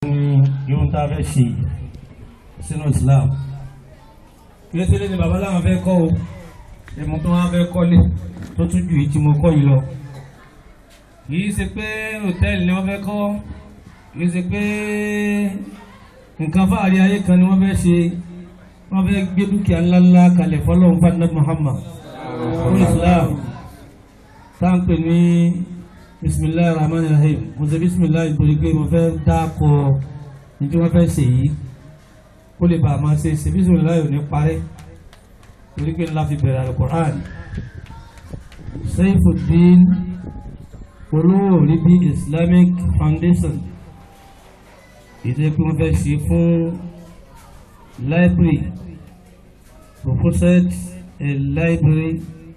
ní irun tá a fẹ́ ṣe sínú Islam kìí ṣe lé ní bàbá láwọn fẹ́ kọ́ o èmi tó wọn fẹ́ kọ́lé tó tún ju èyí tí mo kọ́ yìí lọ kìí ṣe pé hòtẹ́ẹ̀lì ni wọ́n fẹ́ kọ́ kìí ṣe pé nǹkan fáàrí ayé kan ni wọ́n fẹ́ ṣe wọ́n fẹ́ gbé dúkìá ńláńlá kalẹ̀ fọlọ́run fadúnà Muhammad fún Islam táǹpẹ̀ ní bisimilayi rahman rahim mo ṣe bisimilayi nítorí pé mo fẹ́ dáko ní tí wọ́n fẹ́ ṣe yìí kó lè bàa máa ṣe ṣe bisimilayi ò ní parẹ́ torí pé ńlá fi bẹ̀rẹ̀ alukur'an Saifuddin olówó níbi Islamic Foundation ìdí pé wọ́n fẹ́ ṣe fún library proposed a library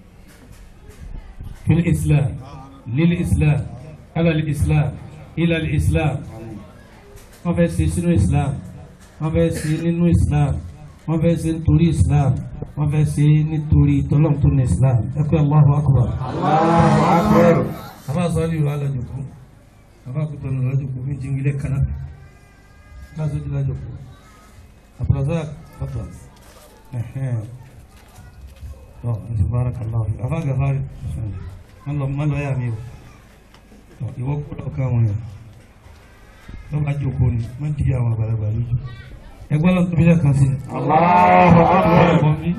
في الإسلام للإسلام على الإسلام إلى الإسلام wọ́n fẹ́ ṣe sínú Islam wọ́n fẹ́ ṣe nínú Islam wọ́n fẹ́ ṣe nítorí Islam wọ́n fẹ́ ṣe nítorí tọ́lọ́m tó ní Islam ẹ pé Allahu Akbar. Allahu Akbar. àbá sọ́ọ́lì ìwà lọ́jọ́kú àbá kútó ní lọ́jọ́kú mi jí ilé kaná láti ojú lọ́jọ́kú àbúrọ̀dá ọ̀tọ̀ ẹ̀hẹ́n ọ̀ ẹ̀ barakallahu àbá gàfárì má lọ yà mí o ìwọ kúrò ká wọn yàn ló bá jókòó ni má di àwọn àgbàlagbà lójú ẹgbẹ́ lọ́n tóbi lẹ́ẹ̀kan sí i. Allahu Akbar. ẹ̀gbọ́n mi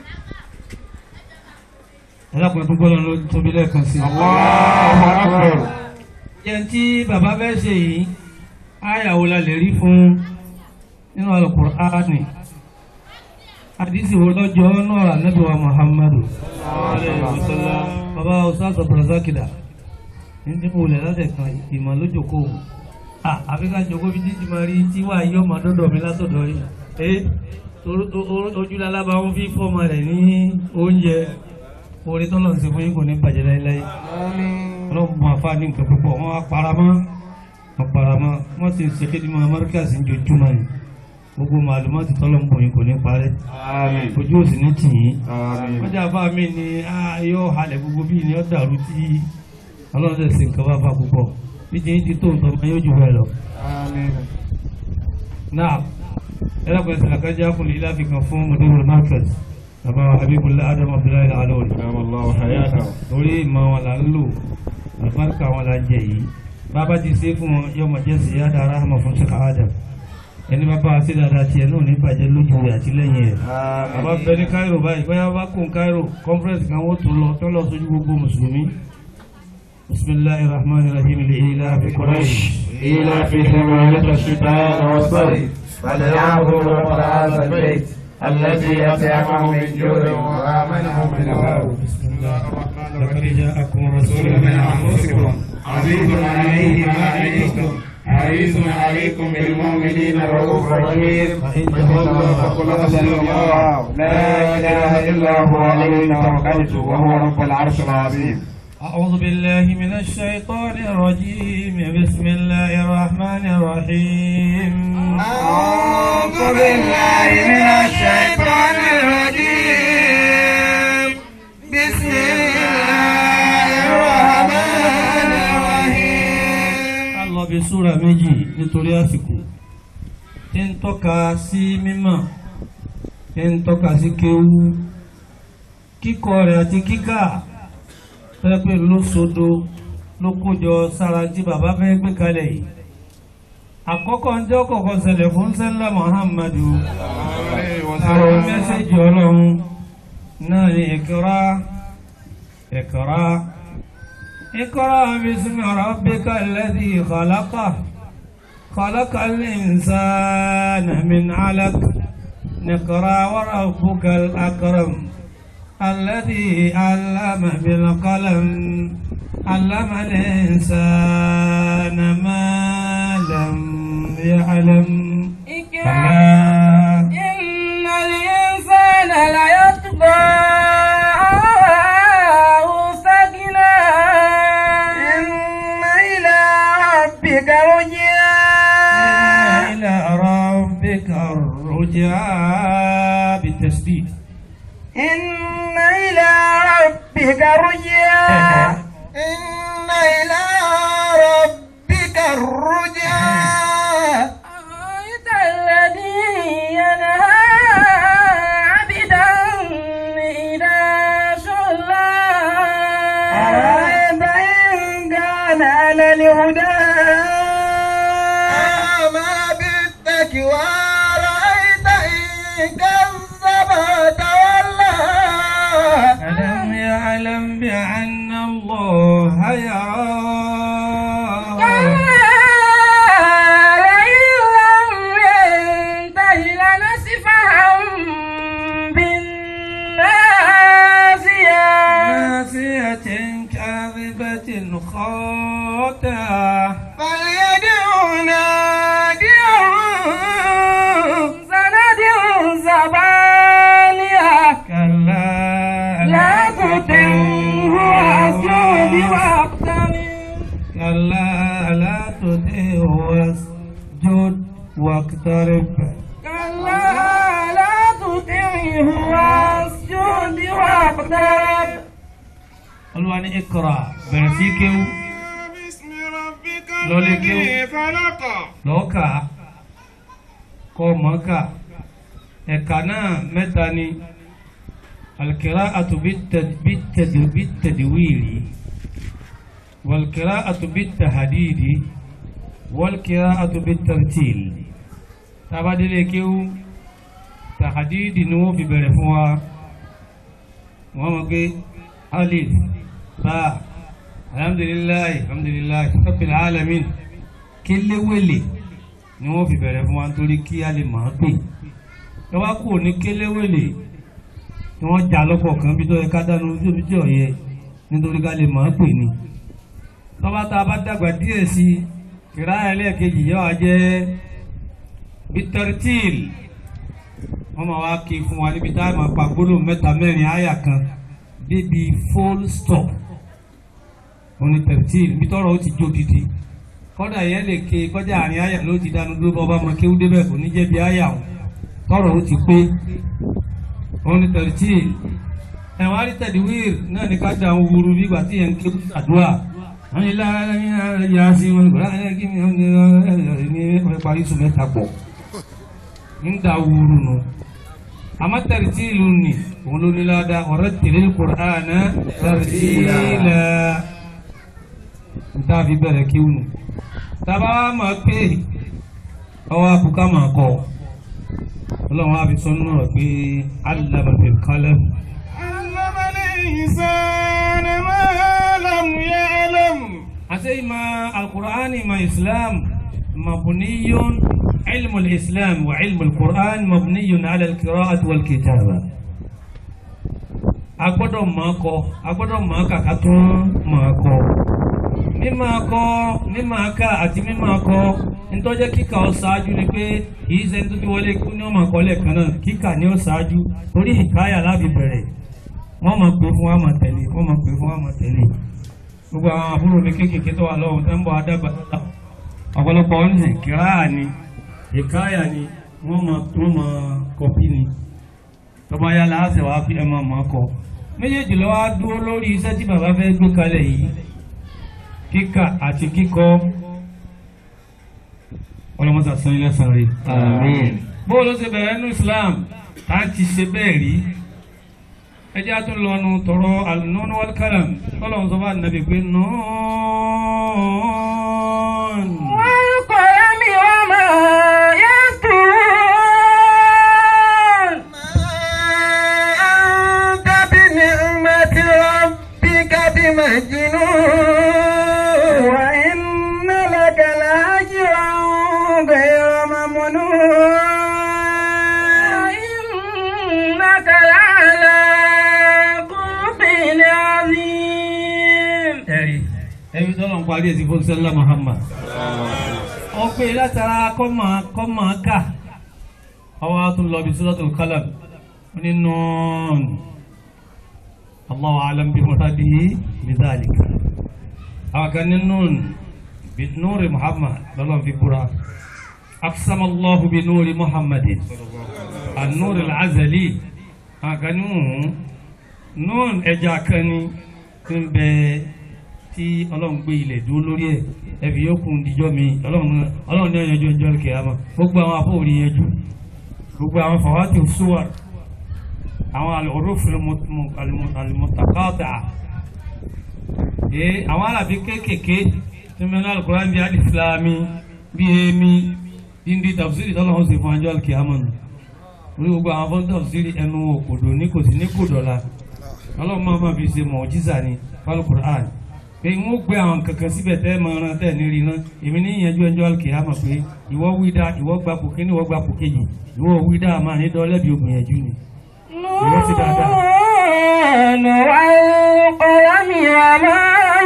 ẹlẹ́kùnrin tó gbọ́dọ̀ ló tóbi lẹ́ẹ̀kan sí i. Allahu Akbar. jẹ́ tí bàbá fẹ́ ṣe yìí áyàwó la lè rí fún nínú Al-Qur'ani àdìsí wo lọ́jọ́ náà Ànábì wa Muhammadu bàbá ọ̀sán sọ̀bọ̀rọ̀sákìlà ní mo lẹ̀ láti kan ìmọ̀ lójoko àfikà jòkó bí títí máa rí tí wàá yọ ọmọ dọ́dọ̀ mi látọ̀dọ̀ yìí ẹ ojúlálábà ń fi fọ́ọ̀mù rẹ̀ ní oúnjẹ orí tọ́lọ̀ ń ṣe fún yín kò ní bàjẹ́ láéláé ọlọ́run mọ afá ní nǹkan púpọ̀ wọn á paramọ́ wọn paramọ́ wọn sì ń ṣe kéde mọ́ amárúkàsì ń jojúmọ́ yìí gbogbo màlúmọ́ ti tọ́lọ̀ ń bọ̀ yín kò ní parẹ́ Àmín. ojú òsì ní tì yín Àmín. wọ́n jẹ́ afá mi ni yóò halẹ̀ gbogbo bíi ni ó dàrú tí ọlọ́run tẹ̀ sí nǹkan bá fa púpọ̀ bí jẹ́ ti tó nǹkan máa yóò jù bẹ́ẹ̀ lọ. Àmín. náà ẹlẹ́kùnrin sàlákájá kùn ilé àfikàn fún mọ̀dúró markaz bàbá Habibullah Adam Abdullahi alori Adama Allahu hayatahu. lórí ìmọ̀ wọn là ń lò àlùbáríkà wọn là ń jẹ yìí bàbá ti ṣe fún wọn yọmọ jẹ́ sí yá dára hàmà fún ṣẹ́ka Adam ẹni bàbá wa sí dáadáa tiẹ̀ náà ní bàjẹ́ lójú rẹ̀ àti lẹ́yìn rẹ̀ bàbá bẹ ní Cairo báyìí bóyá bá kó Cairo conference kan wọ́n tún lọ tó lọ sójú gbogbo mùsùlùmí bisimilahi rahman rahim lè ilá fi Quraysh. إيلافهم رحلة الشتاء والصيف فليعبدوا رب هذا البيت الذي أطعمهم من جوع وآمنهم من خوف بسم الله لقد جاءكم رسول رسول من أنفسكم عزيز عليه ما عنيتم حريص عليكم بالمؤمنين رؤوف رحيم فإن تولوا فقل حسبي الله لا إله إلا هو عليه توكلت وهو رب العرش العظيم أعوذ بالله من الشيطان الرجيم بسم الله الرحمن الرحيم أعوذ بالله من الشيطان الرجيم بسم الله الرحمن الرحيم a lọ bí súra méjì nítorí àsìkò tí ń tọ́ka sí mímọ̀ tí ń tọ́ka sí kéwú kíkọ rẹ̀ àti kíkà pẹ́pẹ́ ló sodo ló kójọ sára tí bàbá fẹ́ gbé kalẹ̀ yìí àkọ́kọ́ ń jẹ́ kọ̀kọ́ ṣẹlẹ̀ fún sẹ́lá Muhammadu àwọn mẹ́sẹ̀jì ọlọ́run náà ní ìkírá ìkírá ìkírá bísí rabbika alladhi khalaqa خلق الإنسان من علق نقرأ وربك الأكرم الذي علم بالقلم علم الإنسان ما لم يعلم اقرأ إن الإنسان ليطغى أن استغنى إن إلى ربك رجعا إلى ربك الرجعى بالتشديد إن إلى ربك رجعا إن إلى ربك الرجعا ورأيت إن كذب وتولى ألم يعلم بأن الله يرى لئن لم ينته لنسفعا بالناصية ناسية كاذبة خاطئة فليدع ناديه سندع زبانية كلا لا تطعه واسجد واقترب كلا لا تطعه واسجد واقترب كلا لا تطعه واسجد واقترب Olúwa ní ikra bẹ̀rẹ̀ sí kéwú باسم ربك لولي الذي كيو. خلق lọ́ọ̀kà kọ́ mọ́kà ẹ̀ka náà mẹ́ta ni alqira'atu bit- bit- bit-tadwiri walqira'atu bit-tahdidi walqira'atu bit-tartil tabadele kéwú tahdidi ni wọ́n fi bẹ̀rẹ̀ fún wa wọ́n mọ̀ pé alif ba alhamdulillahi alhamdulillahi rabbil alamin kéléwèlè ni wọ́n fi bẹ̀rẹ̀ fún wa nítorí kí a lè máa pè ẹ wá kúrò ní kéléwèlè tí wọ́n já lọ́pọ̀ kan bí tó yẹ ká dánu ojú omi tí ò yẹ nítorí ká lè máa pè ní. tọ́ba tá a bá dàgbà díẹ̀ sí i kìrá ẹlẹ́ẹ̀kejì yóò wá jẹ́ bitartil wọ́n máa wá kí fún wa níbi tá a máa pa gbólóhùn mẹ́ta mẹ́rin àyà kan débi full stop oní tartil bí tọ́rọ̀ ó ti jó didi kọ́dà yẹn lè ké kọjá àárín àyà ló ti dánu dúró bọ́ba ọmọ kéwú débẹ̀ kò ní jẹ́ bí àyà wọn tọ́rọ̀ ó ti pé òun ni tẹ̀rìtì ẹ̀wọ̀n àrítẹ̀díwìr náà ní ká dà ń wuru bí ìgbà tí yẹn ń ké àdúrà wọ́n ní lára yà sí wọn kò lára kí mi ní ọ̀rẹ́ parí sùn mẹ́ta pọ̀ ń da wuru nù àmọ́ tẹ̀rìtì ìlú ni òun ló ní ládàá ọ̀rẹ́ tẹ̀lé kùránà tẹ̀rìtì ilẹ̀ nta fi bẹ̀rẹ̀ kíw nù taba máa pé ọwọ́ àbúká máa kọ́ ọlọ́run á fi sọ nínú rẹ̀ pé allama fil qalam علم الإنسان ما لم يعلم àti ìmọ̀ alukur'an ìmọ̀ islam mabniyun ilmu islam wa ilmu alukur'an mabniyun ala alqira'ati wal kitaba a gbọ́dọ̀ máa kọ́ a gbọ́dọ̀ máa kà ká tún máa kọ́ mímọ̀ kọ́ mímọ̀ ká àti mímọ̀ kọ́ ntọ́jẹ́ kíkà ó ṣáájú ni pé kì í ṣe tó ti wọlé kú ní ọmọ àkọọ́lẹ̀ kan náà kíkà ni ó ṣáájú torí ìkáyà láfi bẹ̀rẹ̀ wọ́n máa pè fún wa máa tẹ̀lé wọ́n máa pè fún wa máa tẹ̀lé gbogbo àwọn àbúrò mi kéékèèké tó wà lọ́wọ́ tó ń bọ̀ adágbà ọ̀pọ̀lọpọ̀ ń sìn kíráà ni ìkáyà ni wọ́n máa tó máa kọ́pì ni tọ́ba yá láàṣẹ wàá fi ẹ̀ máa máa kọ́ méjèèjì lọ́wọ́ á dúró lórí iṣẹ́ tí bàbá fẹ́ gbé kalẹ̀ yìí kíkà àti kíkọ́ ọlọ́mọta san ilé san rí. Àmín. bó ló ṣe bẹ̀rẹ̀ nínú Islam tá a ti ṣe bẹ́ẹ̀ rí ẹjẹ́ a tún lọ́nu tọrọ al-nun wal kalam tọ́lọ́run sọ fún ànábì pé nùún. والقلم وما يسطرون أنت بنعمة ربك بمجنون وإن لك لأجرا غير ممنون وإنك لعلى خلق عظيم ẹ̀rí ẹ̀rí tọ́lọ̀ ń parí ẹ̀sìn fún sẹ́lá Muhammad. wọ́n pè látara kọ́mọ kọ́mọ ká ọwọ́ a tún lọ bí Suratul Qalam ní nùún. Allahu a'lam bí muradihi bi dhalika. àwọn kan ní nùún bí nùúrì Muhammad lọ́lọ́ fi búra. aqsama Allahu bí nùúrì Muhammadin. an-nūr al-azali. àwọn kan ní nùún nùún ẹja kan ní tí ń bẹ tí ọlọ́run gbé ilẹ̀ dúró lórí ẹ̀ ẹ̀fì yóò kún díjọ́ mi ọlọ́run ọlọ́run ní ọ̀yẹ́jọ́ ìjọ kìámà gbogbo àwọn afọ́òrí yẹjú gbogbo àwọn fàwátì ṣúwà àwọn alòrófin alìmọ̀tàkọ́tà ee àwọn alábi kéékèèké tí mẹ́rin alùkùrán bí alìsìlámi bí èmi indi tafsiri tọ́lọ́wọ́ sì fún anjọ́ alkiyama nù orí gbogbo àwọn fún tafsiri ẹnu òkòdò ní kò sí ní kòdọ̀la ọlọ́run máa ma fi ṣe mọ̀jísà ní alukur'an pé n ó gbé àwọn kankan síbẹ̀ tẹ́ máa ran tẹ́ ní rí iná èmi ní ìyẹnjú ẹjọ́ alkiyama pé ìwọ wí dá ìwọ gba kò kíní ìwọ gba kò kejì ìwọ wí dá máa ní dọ́lẹ́bí ògbìyànjú ni ìwọ ti dáadáa. والقلم وما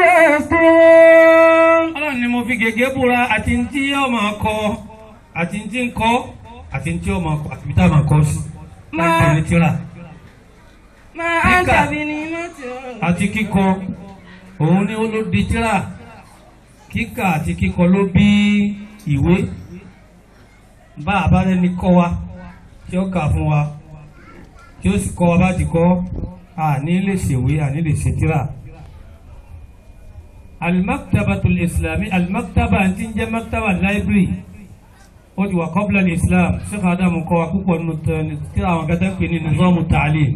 يسطرون ọlọ́run ni mo fi gègé búra àti ní tí yóò máa kọ àti ní tí ń kọ àti ní tí yóò máa kọ àti bí tá a máa kọ sí láti ní tíra ما أنت بنعمة àti kíkọ òun ni ó ló di tíra kíkà àti kíkọ ló bí ìwé bá àbárẹ́ni kọ́ wa tí ó kà fún wa tí ó sì kọ́ wa bá ti kọ́ àní lè ṣèwé àní lè ṣe tíra. alimaktabatul islami alimaktaba àti ń jẹ́ maktaba library ó ti wà kọ́bílà ní islam sheikh adamu kọ́ wa púpọ̀ nínú tẹ- tíra àwọn gẹ́gẹ́ ń pè ní nizamu ta'lim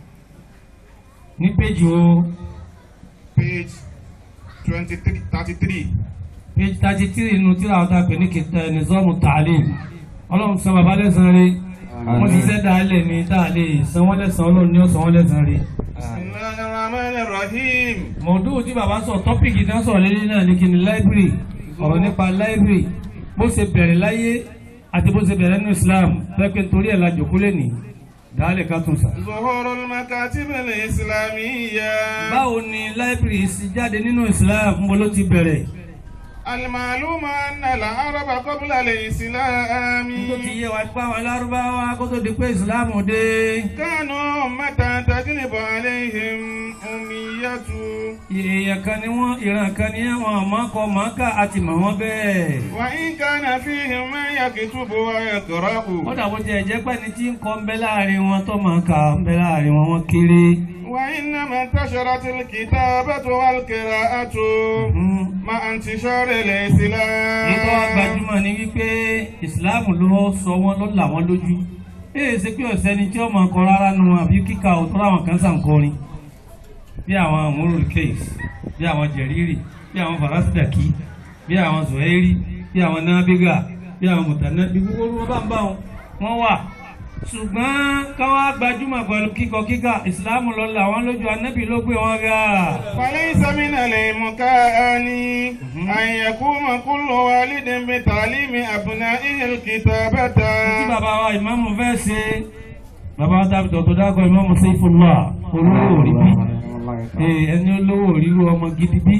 ní péjì o page twenty-three thirty-three. page thirty three nínú tíra àwọn tá a pè ní kìtà nizamu ta'lim ọlọ́run sọ bàbá lẹ́sàn-án rí wọ́n ti sẹ́ dáálẹ̀ ní tá a lè san wọ́n lẹ́sàn-án ọlọ́run ní ọ̀sán wọ́n lẹ́sàn-án rí. bisimilahi rahman rahim. mọ̀ọ́dún tí bàbá sọ tọ́pìkì náà sọ̀rọ̀ lé náà ní kíni library ọ̀rọ̀ nípa library bó ṣe bẹ̀rẹ̀ láyé àti bó ṣe bẹ̀rẹ̀ nínú Islam pẹ́pẹ́ nítorí ẹ̀ la jòkó lé ní dáálẹ̀ ká tún sà. ظهور المكاتب الإسلامية báwo ni library sì jáde nínú Islam ń bọ́ ló ti bẹ̀rẹ̀ المعلوم أن العرب قبل الإسلام tó ti yé wa pé àwọn lárúbáwá kó tó di pé Islam dé كانوا متى تجلب عليهم أمية èèyàn kan ni wọ́n ìran kan ni wọ́n àmọ́kọ màkà àti mọ̀ wọ́n bẹ́ẹ̀. وإن كان فيهم من يكتب ويقرأ wọ́n dàbò jẹ́ ẹ̀jẹ̀ pẹ́ ni tí ń kọ́ ń bẹ láàrin wọn tó máa kà ń bẹ láàrin wọn wọ́n kéré. وإنما انتشرت الكتابة والقراءة Mm. مع انتشار èyí tó wá الإسلام gbajúmọ̀ ni wípé ìsìláàmù ló sọ wọ́n ló là wọ́n lójú. èyí ṣe pé ọ̀sẹ̀ ni tí ó máa kọ rárá nu àbí kíkà òtún láwọn kan sàn kọrin. bí àwọn amúrúlù kéèsì bí àwọn jẹ̀rírì bí àwọn farasidaki bí àwọn zuhairi bí àwọn nabiga bí àwọn mutana bí gbogbo wọn bá ń bá wọn wọn wà. ṣùgbọ́n káwá gbajúmọ̀ pẹ̀lú kíkọ kíkà ìsìláàmù ló là wọ́n lójú anábì ló gbé wọn ga. فليس من الإمكان أن يقوم كل والد بتعليم أبنائه الكتابة tí bàbá wa ìmáàmù fẹ́ ṣe bàbá wa tàbí tọ̀tọ̀ dákọ̀ ìmáàmù Saifullah olówó òrí bí Ee, ẹni olówó òrí ru ọmọ gidi bí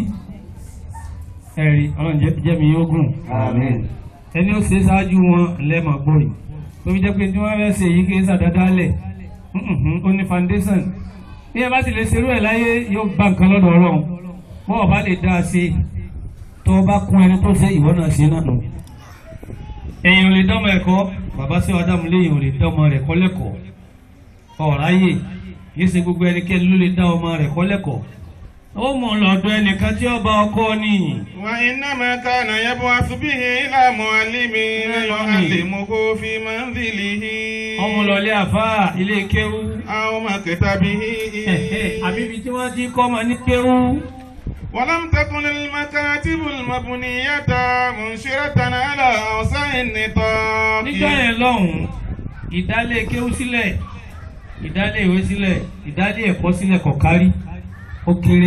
ẹ̀rí ọlọ́run jẹ́- jẹ́mi yóò gùn ẹni ó ṣe ṣáájú wọn lẹ́mọ̀ gbòòrì tó fi jẹ́ pé tí wọ́n fẹ́ ṣe yìí kì í ṣàdáadáa lẹ̀ Mhm, ó ní foundation bí ẹ bá ti lè ṣerú ẹ̀ láyé yóò bá nǹkan lọ́dọ̀ ọlọ́run bọ́ ọba lè dá a ṣe tó o bá kún ẹni tó ṣe ìwọ náà ṣe náà nù èèyàn ò lè dánmọ ẹ̀kọ́ bàbá sí ọdámù léèyàn ò lè dánmọ rẹ̀ kọ́ lẹ́kọ̀ọ́ ọ̀ráyè yìí ṣe gbogbo ẹnikẹ́ni ló lè dá ọmọ rẹ̀ kọ́ lẹ́kọ̀ọ́ ó mọ̀ lọ́dọ̀ ẹnìkan tí ọba ọkọ ni وإنما كان يبعث به إلى معلم يعلمه في منزله ọmọ lọlé àfáà ilé kéwú أو مكتبه àbíbi tí wọ́n ti kọ́ ọmọ ní kéwú ولم تكن المكاتب المبنية منشرة على أوسع النطاق níjọ́ yẹn lọ́hùn ìdálé kéwú sílẹ̀ ìdálé ìwé sílẹ̀ ìdálé ẹ̀kọ́ sílẹ̀ kò kárí ó kéré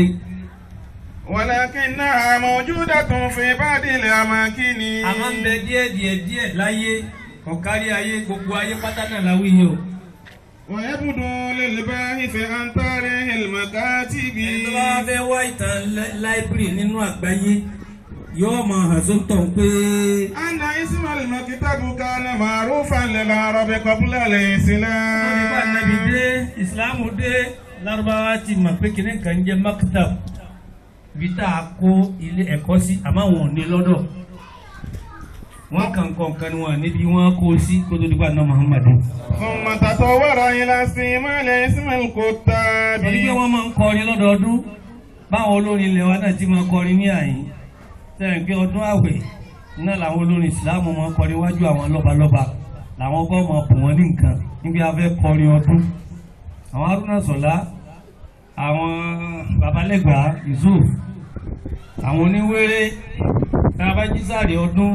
ولكنها موجودة في بعض الأماكن a máa ń bẹ díẹ̀ díẹ̀ díẹ̀ láyé kò kárí ayé gbogbo ayé pátá náà láwí yìí o. ويبدو للباحث عن تاريخ المكاتب ẹni tó bá fẹ́ wá ìtàn láìbírì nínú àgbáyé yóò máa hàn sóńtọ̀ pé أن اسم المكتب كان معروفا للعرب قبل nípa الإسلام nàbì dé ìsìláàmù dé lárúbáwá ti mọ̀ pé kìnìún kan jẹ́ maktab bí tá a kó ilé ẹ̀kọ́ sí àmọ́ wọn ò ní lọ́dọ̀ wọ́n kàn kọ́ nǹkan ni wọ́n níbi wọ́n kó sí kó tó dípò àná Muhammadu. ثم تطور إلى استعمال اسم الكتاب torí pé wọ́n máa ń kọrin lọ́dọọdún báwọn olórin ilẹ̀ wa náà ti máa kọrin ní àyín sẹ́yìn pé ọdún àwẹ̀ náà làwọn olórin ìsìláàmù máa kọrin wájú àwọn lọ́balọ́ba làwọn kọ́ máa bù wọ́n ní nǹkan níbi afẹ́ kọrin ọdún àwọn Haruna Sọlá àwọn babalẹ́gbàá Yusuf àwọn oníwéré tábàjísàrè ọdún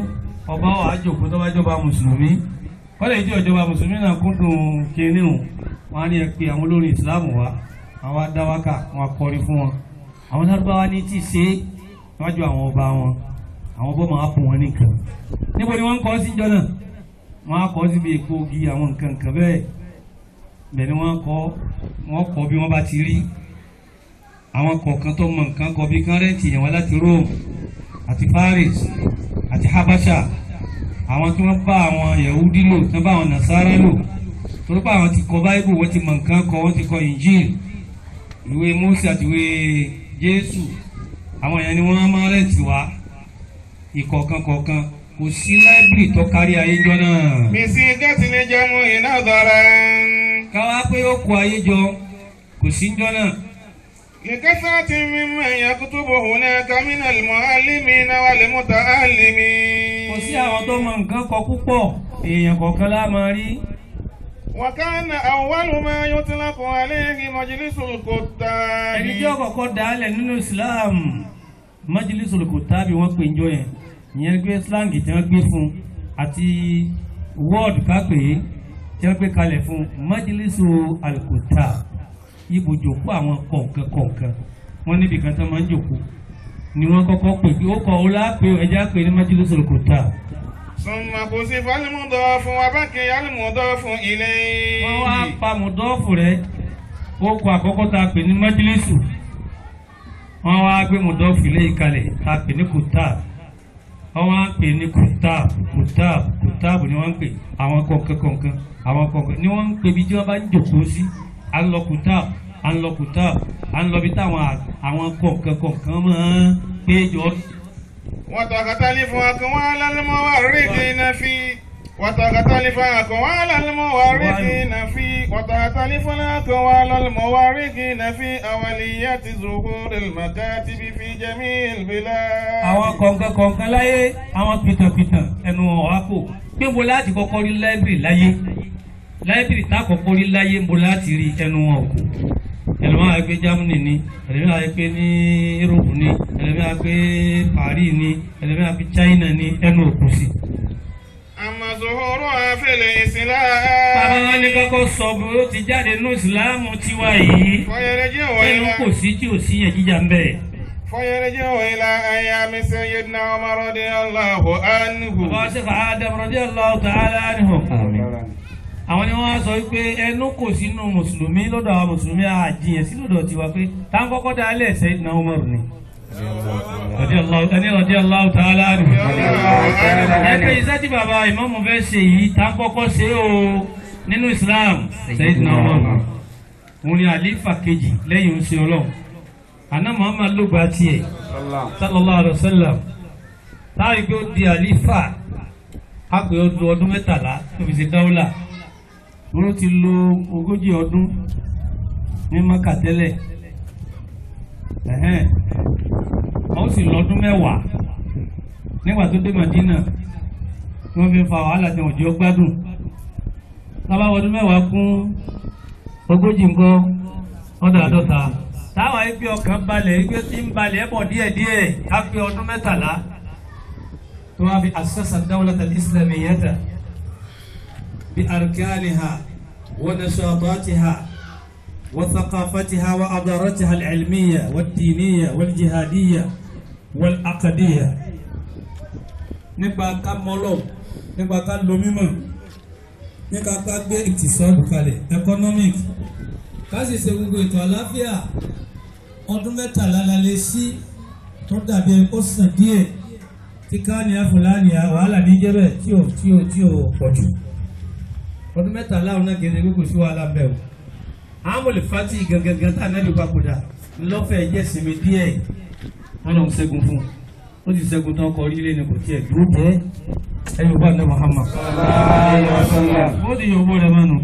ọba wa jòkó tó bá jọba mùsùlùmí kọ́lẹ̀ ìjọ ìjọba mùsùlùmí náà kúndùn kínní o wọn á ní ẹ pé àwọn olórin ìsìláàmù wa àwọn adáwákà wọn akọrin fún wọn àwọn lárúbáwá ní tí ì ṣe é níwájú àwọn ọba wọn àwọn ọba máa fún wọn nìkan níbo ni wọ́n ń kọ́ sí ìjọ náà wọ́n á kọ́ síbi èpo ogi àwọn nǹkan nǹkan bẹ́ẹ̀ bẹ́ẹ̀ ni wọ́n kọ́ wọ́n kọ́ bí wọ́n bá ti rí àwọn kọ̀ọ̀kan tó mọ nǹkan kọ bí kárẹ́ǹtì yẹn wá láti Rome àti Paris àti Habasha àwọn tí wọ́n bá àwọn Yahudi lò tí wọ́n bá àwọn Nasara lò torí pé àwọn ti kọ Bible wọ́n ti mọ nǹkan kọ wọ́n ti kọ Injil ìwé Mose àti ìwé Jésù àwọn yẹn ni wọ́n máa rẹ̀ǹtì wá ìkọ̀ọ̀kan kọ̀ọ̀kan kò sí láìbírì tó kárí ayé jọ náà. بصيغة الجمع نظرا káwá pé ó kó ayé jọ kò sí jọ náà. لكثرة ممن يكتب هناك من المعلمين والمتعلمين kò sí àwọn tó mọ nǹkan kọ púpọ̀ èèyàn kọ̀ọ̀kan lá máa rí. وكان أول ما يطلق عليه مجلس ẹni tí ó الكتاب kọ́kọ́ dálẹ̀ nínú Islam Majlisul Kutabi wọ́n pè ń jọ yẹn ìyẹn gbé slang tí wọ́n gbé fún àti word kápẹ́ tí wọ́n gbé kalẹ̀ fún Majlisul Kutab ibùjókòó àwọn kọ̀ọ̀kan kọ̀ọ̀kan wọ́n níbi kan tó máa ń jòkó ni wọ́n kọ́kọ́ pè pé ó kọ́ ọ lápè ẹja pè ní Majlisul Kutab. ثم حذف المضاف وبقي المضاف إليه wọ́n wá pa mùdọ́ọ̀fù rẹ̀ ó kọ àkọ́kọ́ tá a pè ní májílísù wọ́n wá gbé mùdọ́ọ̀fù ilé ìkalẹ̀ tá a pè ní kùtáàb wọ́n wá pè ní kùtáàb kùtáàb kùtáàb ni wọ́n ń pè àwọn kọ̀ọ̀kan kọ̀ọ̀kan àwọn kọ̀ọ̀kan ni wọ́n ń pè bí tí wọ́n bá ń jòkó sí à ń lọ kùtáàb à ń lọ kùtáàb à ń lọ bí táwọn à- àwọn kọ̀ọ̀kan kọ̀ọ̀kan máa ń péjọ وتختلف أقوال المورخين في وتختلف أقوال المورخين في وتختلف الأقوال المورخين في أولية ظهور المكاتب في جميع البلاد àwọn kọ̀ọ̀kan kọ̀ọ̀kan láyé àwọn pìtàpìtàn ẹnu ọ̀há kò pé mo láti kọ́kọ́ rí láìbìrì láyé láìbìrì tá a kọ́kọ́ rí láyé mo láti rí ẹnu wọn kò ẹlòmíràn á gbé Germany ni ẹlòmíràn á gbé ní Europe ni ẹlòmíràn á gbé Paris ni ẹlòmíràn á gbé China ni ẹnu òkú sí. أما ظهورها في bàbá الإسلام wa ní kọ́kọ́ sọ bí ó ti jáde nínú ìsìláàmù tiwa yìí فيرجع ẹnu إلى kò sí tí ò sí yẹn jíjà ń bẹ̀. فيرجع إلى أيام سيدنا عمر رضي الله bàbá wa عنه Sheikh Adam radiyallahu ta'ala anhum. àwọn ni wọ́n á sọ wípé ẹnu kò sínú mùsùlùmí lọ́dọ̀ àwọn mùsùlùmí àjìyàn sí lọ́dọ̀ tiwa pé tá ń kọ́kọ́ dá alẹ́ Sayyidina Umar ni. Radiyallahu ẹni radiyallahu ta'ala anhu. ẹgbẹ́ iṣẹ́ tí bàbá ìmáàmù fẹ́ ṣe yìí tá ń kọ́kọ́ ṣe o nínú Islam Sayyidina Umar. òun ni àlífà kejì lẹ́yìn oṣù ọlọ́run. àná Muhammad ló gba tiẹ̀ sallallahu alayhi wa sallam. táwọn ìgbé ó di àlífà á pè ó lu ọdún mẹ́tàlá tó fi ṣe dáwọ́là wọ́n ti lo ogójì ọdún ní maka tẹ́lẹ̀ ẹ̀hẹ́n wọ́n sì lọ́dún mẹ́wàá nígbà tó dé Madina tí wọ́n fi ń fa wàhálà tí wọ́n jẹ́ gbádùn tábà ọdún mẹ́wàá kún ogójì nǹkan ọdún àádọ́ta táwọn ẹgbẹ́ ọkàn balẹ̀ ẹgbẹ́ tí ń balẹ̀ ẹ̀bọ̀ díẹ̀díẹ̀ á pé ọdún mẹ́tàlá tó wá fi asasa dawlata al-islamiyyata بأركانها ونشاطاتها وثقافتها وأدارتها العلمية والدينية والجهادية والعقدية nípa ká mọ́lọ̀ nípa ká lo mímọ̀ nípa ká gbé ìtìsọ́ọ̀dù kalẹ̀ economic ká sì ṣe gbogbo ètò àlàáfíà ọdún mẹ́tàlá la lè sí tó dàbí ó sàn díẹ̀ tí káàníà fúlàníà wàhálà níjẹ́bẹ̀ tí ò tí ò tí ò pọ̀ jù ọdún mẹ́tàlá ọ̀hún náà kìí ṣe kókò sí wàhálà bẹ́ẹ̀ o àwọn olùfàtì gangan tá a náà lè papòdà lọ́fẹ̀ẹ́ jẹ́ sinmi díẹ̀ wọn lọ́n ṣẹ́gun fún un ó sì ṣẹ́gun tán kọ orílẹ̀ ní kò tiẹ̀ dúró jẹ́ ẹ̀yìn bá ní Muhammad. ó ti yòówó rẹ̀ mọ́nu.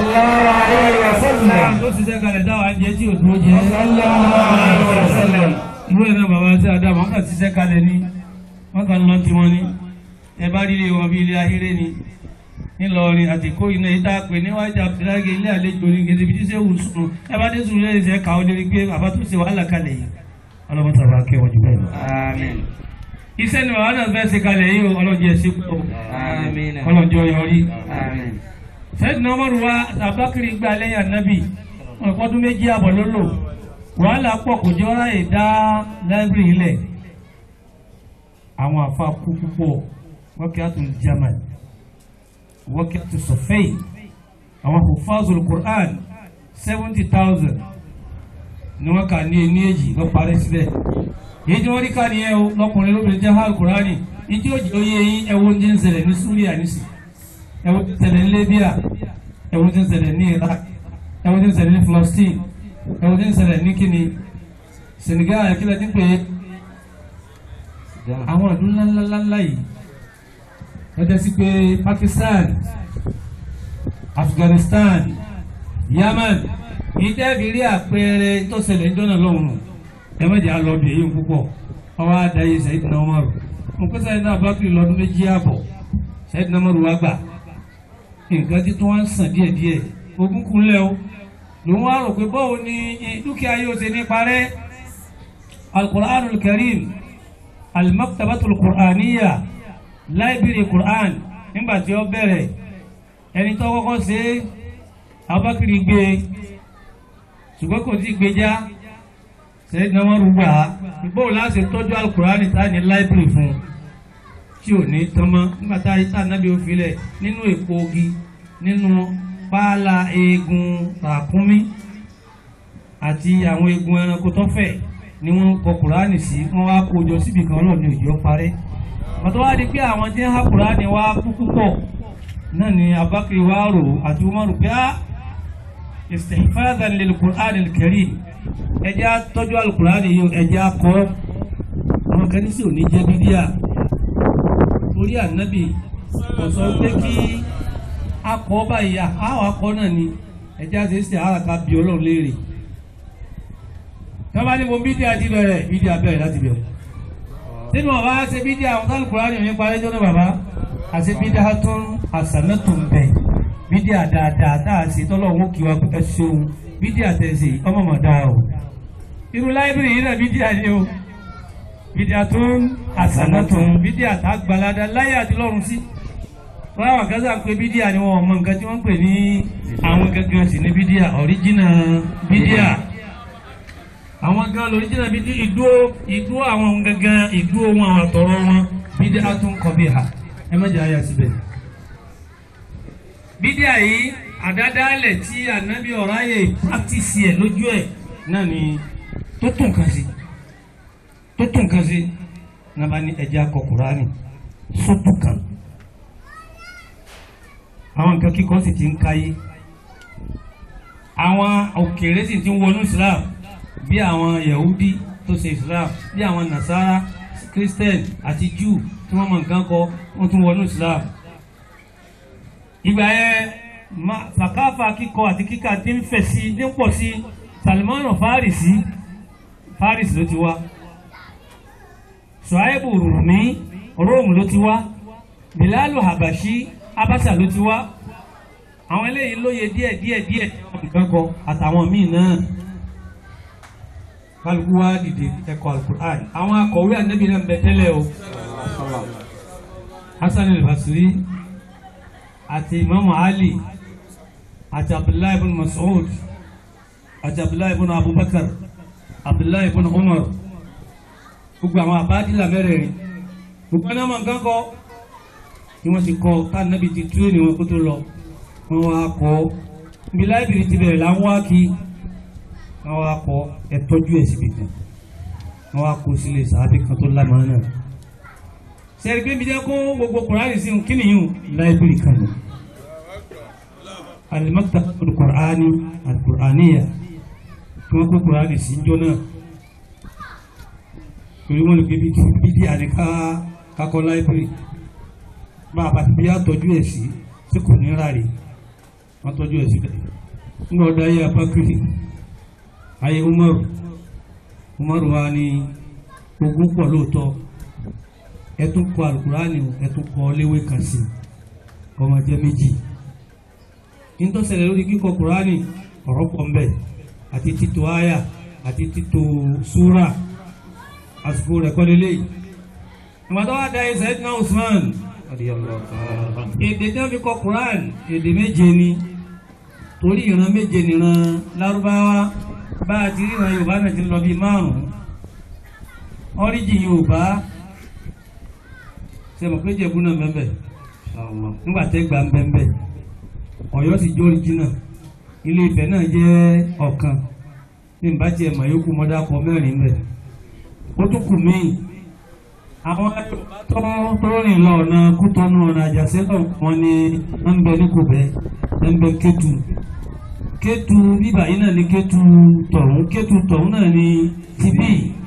ó sì ṣe kalẹ̀ dáwà ń jẹ tí ò dúró jẹ́. ìwé náà bàbá sí adá wọn kàn ti ṣe kalẹ̀ ní wọn kàn lọ tiwọn ní ẹ bá rí ilé wọn bí ilé ahéré ni ńìlọrin àti kó iná yìí tá a pè níwájú abdulhage ilé àlejò ní gèdè bí tíṣe wù sùn ẹ bá dé sùn lè ṣe kà ó lérí pé bàbá tó ṣe wàhálà kalẹ̀ yìí ọlọ́mọ sábà kẹ́ wọ́n jù bẹ́ẹ̀ lọ. iṣẹ́ ni bàbá náà fẹ́ ṣe kalẹ̀ yìí o ọlọ́jọ́ ẹ̀ ṣe pọ̀ Àmín. ọlọ́jọ́ yọrí. Àmín. sẹ́yìn ọmọdé wa abakiri gba lẹ́yìn anabi ọ̀pọ̀dún méjì àbọ̀ ló lò wàhálà pọ̀ kò jẹ́ ọ́rá ìdá láìbírì ilẹ̀ àwọn àfa kú púpọ̀ wọ́kì àtún german wọ́kì àtún sọ̀fẹ́yì àwọn hufazul quran seventy thousand ni wọ́n kà ní ẹni èjì lọ́ parí síbẹ̀ èyí tí wọ́n rí ká nìyẹn o lọkùnrin lóbìnrin jẹ́ hàn kúránì ìdí òjì oyè yín ẹ̀wọ̀n ní ń ṣẹlẹ̀ ní súríà nísìnyí ẹwọ́n ti ṣẹlẹ̀ ní Libya ẹwọ́n ti ṣẹlẹ̀ ní Iraq ẹwọ́n ti ṣẹlẹ̀ ní Palestine ẹwọ́n ti ṣẹlẹ̀ ní kíni Senegal kílẹ̀ ti pè é àwọn ìlú ńláńláńlá yìí lọ́jọ́ sí pé Pakistan Afghanistan Yemen ìdẹ́bi rí àpẹẹrẹ tó ṣẹlẹ̀ ní jọ́nà lọ́hùn ẹ má jẹ́ àlọ́bì èyí púpọ̀ ọwọ́ àdáyé sẹ́yìn náà wọ́n rò mo pèsè àyìn náà bá kiri lọ́dún méjì àbọ̀ sẹ́yìn náà wọ́n rò wá gbà nǹkan tí tó wá ń sàn díẹ̀díẹ̀ ogún kúnlẹ̀ o ló wá rò pé báwo ni dúkìá yóò ṣe ní parẹ́ alukur'an karim alimaktabatul qur'aniya láìbírì qur'an nígbà tí ó bẹ̀rẹ̀ ẹni tó kọ́kọ́ ṣe abakiri gbé ṣùgbọ́n kò tí gbé já sẹ́yìn náà wọ́n rúgbà báwo láti tọ́jú alukur'an tá ní láìbírì fún un tí ò ní tán mọ́ nígbà tá a nábì ó filẹ̀ nínú èpo ogi nínú páálá eegun ràkúnmí àti àwọn eegun ẹranko tó fẹ̀ ni wọ́n kọ kùránì sí wọ́n wá kó jọ síbi kan náà ní òjò parẹ́ pàtó wá di pé àwọn tí ń há kùránì wá kú púpọ̀ náà ni abakiri wá rò àti umaru pé á istihfadan lil qur'an al-karim ẹjẹ́ tọ́jú al-qur'ani yìí ẹjẹ́ akọ́ àwọn kan ní sí òní jẹ́ bíbíà torí ànábì kò sọ pé kí akọ báyìí àwọn akọ náà ni ẹjẹ àti ẹsẹ àràkà bí Ọlọ́run léèrè tọ́ba ní mo bídíà ti bẹ̀rẹ̀ bídíà bẹ̀rẹ̀ láti bẹ̀rẹ̀ nínú ọba ṣe bídíà àwọn kálukúrá ni òun parí jọ́nà bàbá àti bídíà tó ń àṣàmẹ́tò ń bẹ̀ bídíà dáadáa tá a ṣe tọ́lọ́run kí wa ẹ ṣeun bídíà tẹ̀sí ọmọ mọ̀ dáa o irú láìbírì yìí náà bídíà ni o bídíà tó ń àṣàmẹ́tò ń bídíà tá a gbalada láyé àti lọ́run sí wọ́n àwọn kan sáà ń pe bídíà ni wọ́n mọ nǹkan tí wọ́n ń pè ní àwọn gangan sì ní bídíà ọ̀ríjìnà bídíà àwọn gan lóríjìnà bídíà ìdúró ìdúró àwọn gangan ìdúró wọn àwọn àtọ̀rọ̀ wọn bídíà tó ń kọ bí ha ẹ má jẹ́ àyà síbẹ̀. bídíà yìí àdádálẹ̀ tí ànábì ọ̀rá yẹ pàtìsì ẹ̀ lójú ẹ̀ náà ni tó tún kan sí tó tún kan sí nàbà ní ẹ̀jẹ̀ akọ Kùránì sótú kan àwọn nǹkan kíkọ́ sì ti ń káyé àwọn òkèèrè sì ti ń wọnú Islam bí àwọn Yahudi tó ṣe Islam bí àwọn Nasara Christian àti Jew tí wọ́n mọ nǹkan kọ wọ́n tún wọnú Islam ìgbà yẹn fàkàfà kíkọ àti kíkà ti ń fẹ̀ sí ní pọ̀ sí Salman Farisi Farisi ló ti wá Suhaibu Rumi Rome ló ti wá Bilalu Habashi abasa ló ti wá àwọn eléyìí lóye díẹ̀ díẹ̀ díẹ̀ nǹkan kọ àtàwọn míì náà kálukú wá dìde ẹ̀kọ́ alukur'an àwọn akọ̀wé ànábì náà ń bẹ tẹ́lẹ̀ o hasan al-basri àti imam ali àti abdullahi ibn mas'ud àti abdullahi ibn abubakar abdullahi ibn umar gbogbo àwọn àbádìlà mẹ́rẹ̀ẹ̀rin gbogbo ẹni ọmọ nǹkan kọ ni wọ́n ti kọ́ tánàbí ti tú ní wọn kó tó lọ wọ́n wá kọ́ ibi láìbìrì ti bẹ̀rẹ̀ láwọn wá kí wọ́n wá kọ́ ẹ tọ́jú ẹ̀ síbi kan wọ́n wá kó sílé sàábì kan tó lámàá náà sẹ́rí pé mi jẹ́ kó gbogbo kùránì sí kí nìyí láìbìrì kan lọ alimaktabatul kùránì alkùránìyà tí wọ́n kó kùránì sí jọ náà torí wọ́n lè gbé bídí àníká kakọ́ láìbìrì bá a bá ti bí a tọ́jú ẹ̀ sí tí kò ní ráre wọ́n tọ́jú ẹ̀ síbẹ̀ nígbà ọ̀dọ̀ ayé abakiri ayé umaru umaru wa ni ogún pọ̀ lóòótọ́ ẹ tún kọ alukurani ẹ tún kọ léwé kan sí ọmọ jẹ́ méjì nítòsẹ̀lẹ̀ lórí kíkọ kurani ọ̀rọ̀ pọ̀ mbẹ́ àti títò àyà àti títò súrà àsìkò rẹ̀ kọ́ lélẹ́yìí ìgbà tó wá da ẹsẹ̀ náà Usman èdè tí wọ́n fi kọ Quran èdè méje ni torí ìran méje nìran lárúbáwá bá a ti rí ìran Yorùbá náà ti lọ bíi márùn-ún ọ́ríjì Yorùbá ṣe mọ̀ pé Jẹ̀bú náà bẹ́ẹ̀ nígbà tẹ́ gbà ń bẹ́ẹ̀ Ọ̀yọ́ sì jó oríjìnà Ilé Ifẹ̀ náà jẹ́ ọ̀kan ní ìbájẹ́ ẹ̀mọ̀ yòókù mọ́dákọ mẹ́rin bẹ̀ ó tún kù míì àwọn tó tó rìn lọ ọ̀nà kútọ́nù ọ̀nà àjàṣẹ́tọ̀ wọn ni wọ́n ń bẹ ní kòbẹ́ wọ́n ń bẹ kétu kétu bíbà yìí náà ní kétu tọ̀hún kétu tọ̀hún náà ní tibí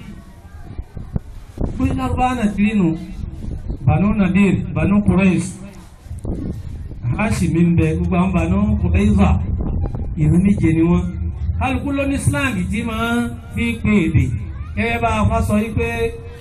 pé lárúbá náà ti rí nu banu nadir banu kureis hashimi ń bẹ gbogbo àwọn banu kureiza ìlú méje ni wọn kálukú ló ní slang tí máa fi pè èdè gẹ́gẹ́ bá a fa sọ yí pé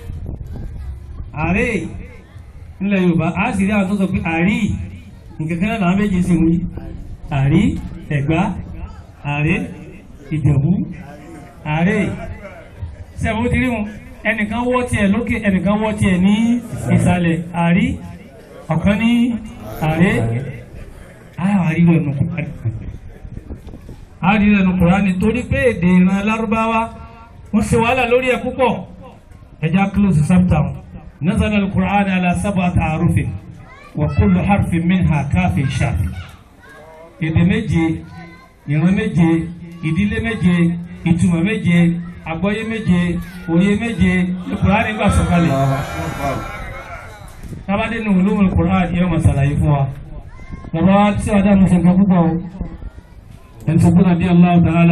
àárẹ̀ nílẹ̀ yorùbá a sì rí àwọn tó sọ pé àrí nǹkan kan náà làwọn méjì sì wí àrí ẹ̀gbá àárẹ̀ ìjẹ̀bú àárẹ̀ sẹ́wọ́n ti rí wọn ẹnìkan wọ́ tiẹ̀ lókè ẹnìkan wọ́ tiẹ̀ ní ìsàlẹ̀ àrí ọ̀kan ní àárẹ̀ àárí rẹ̀ nù kúránì àárí rẹ̀ nù kúránì torí pé èdè ìran lárúbáwá wọ́n ṣe wàhálà lórí ẹ̀ púpọ̀ ẹja close chapter نزل القرآن على سبعة أحرف وكل حرف منها كاف شاف èdè méje ìran méje ìdílé méje ìtumọ̀ méje àgbọ́yé méje òye méje ní Kùránì gbà sọ̀kalẹ̀ tábàdé ní ulumul Kùránì yóò máa ṣàlàyé fún wa bàbá wa tí wàá dáhùn sọ̀kan púpọ̀ o ẹni tó gbọ́dọ̀ bí Allahu ta'ala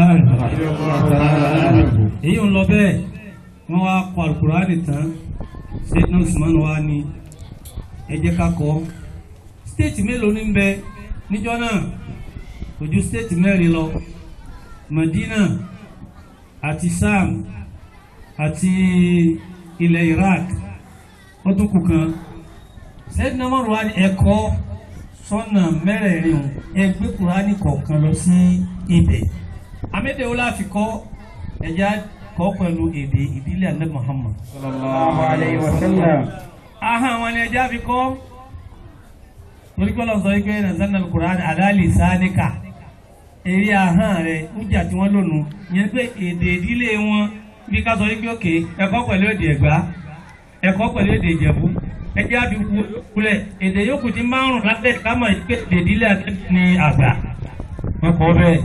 èyí ń lọ bẹ́ẹ̀ wọ́n wá kọ Al-Kùránì tán sẹ́dínà usman wa ni ẹ jẹ́ ká kọ́ stéètì mélòó ní bẹ níjọ́ náà kò ju stéètì mẹ́rin lọ Madina àti Sam àti ilẹ̀ Iraq ó tún kù kan sẹ́dínà mọ́rùn wa ni ẹ̀kọ́ sọ́nà mẹ́rẹ̀ẹ̀rin ẹgbẹ́ Kùránì kọ̀ọ̀kan lọ sí ibẹ̀ amédèwò láfi kọ́ ẹ̀já kọ́ pẹ̀lú èdè ìdílé àná Muhammad. sallallahu alayhi wa sallam. aha àwọn ni ẹja fi kọ́ torí pé lọ́sọ̀ yìí pé nàzánà alukur'an aláàlì sáníkà eré ahọ́n rẹ̀ níjà tí wọ́n lónìí yẹn pé èdè ìdílé wọn bí ká sọ yìí pé òkè ẹ̀kọ́ pẹ̀lú èdè ẹ̀gbá ẹ̀kọ́ pẹ̀lú èdè ìjẹ̀bú ẹjẹ́ àfi kulẹ̀ èdè yòókù ti márùn lábẹ́ kámọ̀ yìí pé èdè ìdílé àtẹ́bí ni àgbà wọn kọ́ bẹ́ẹ̀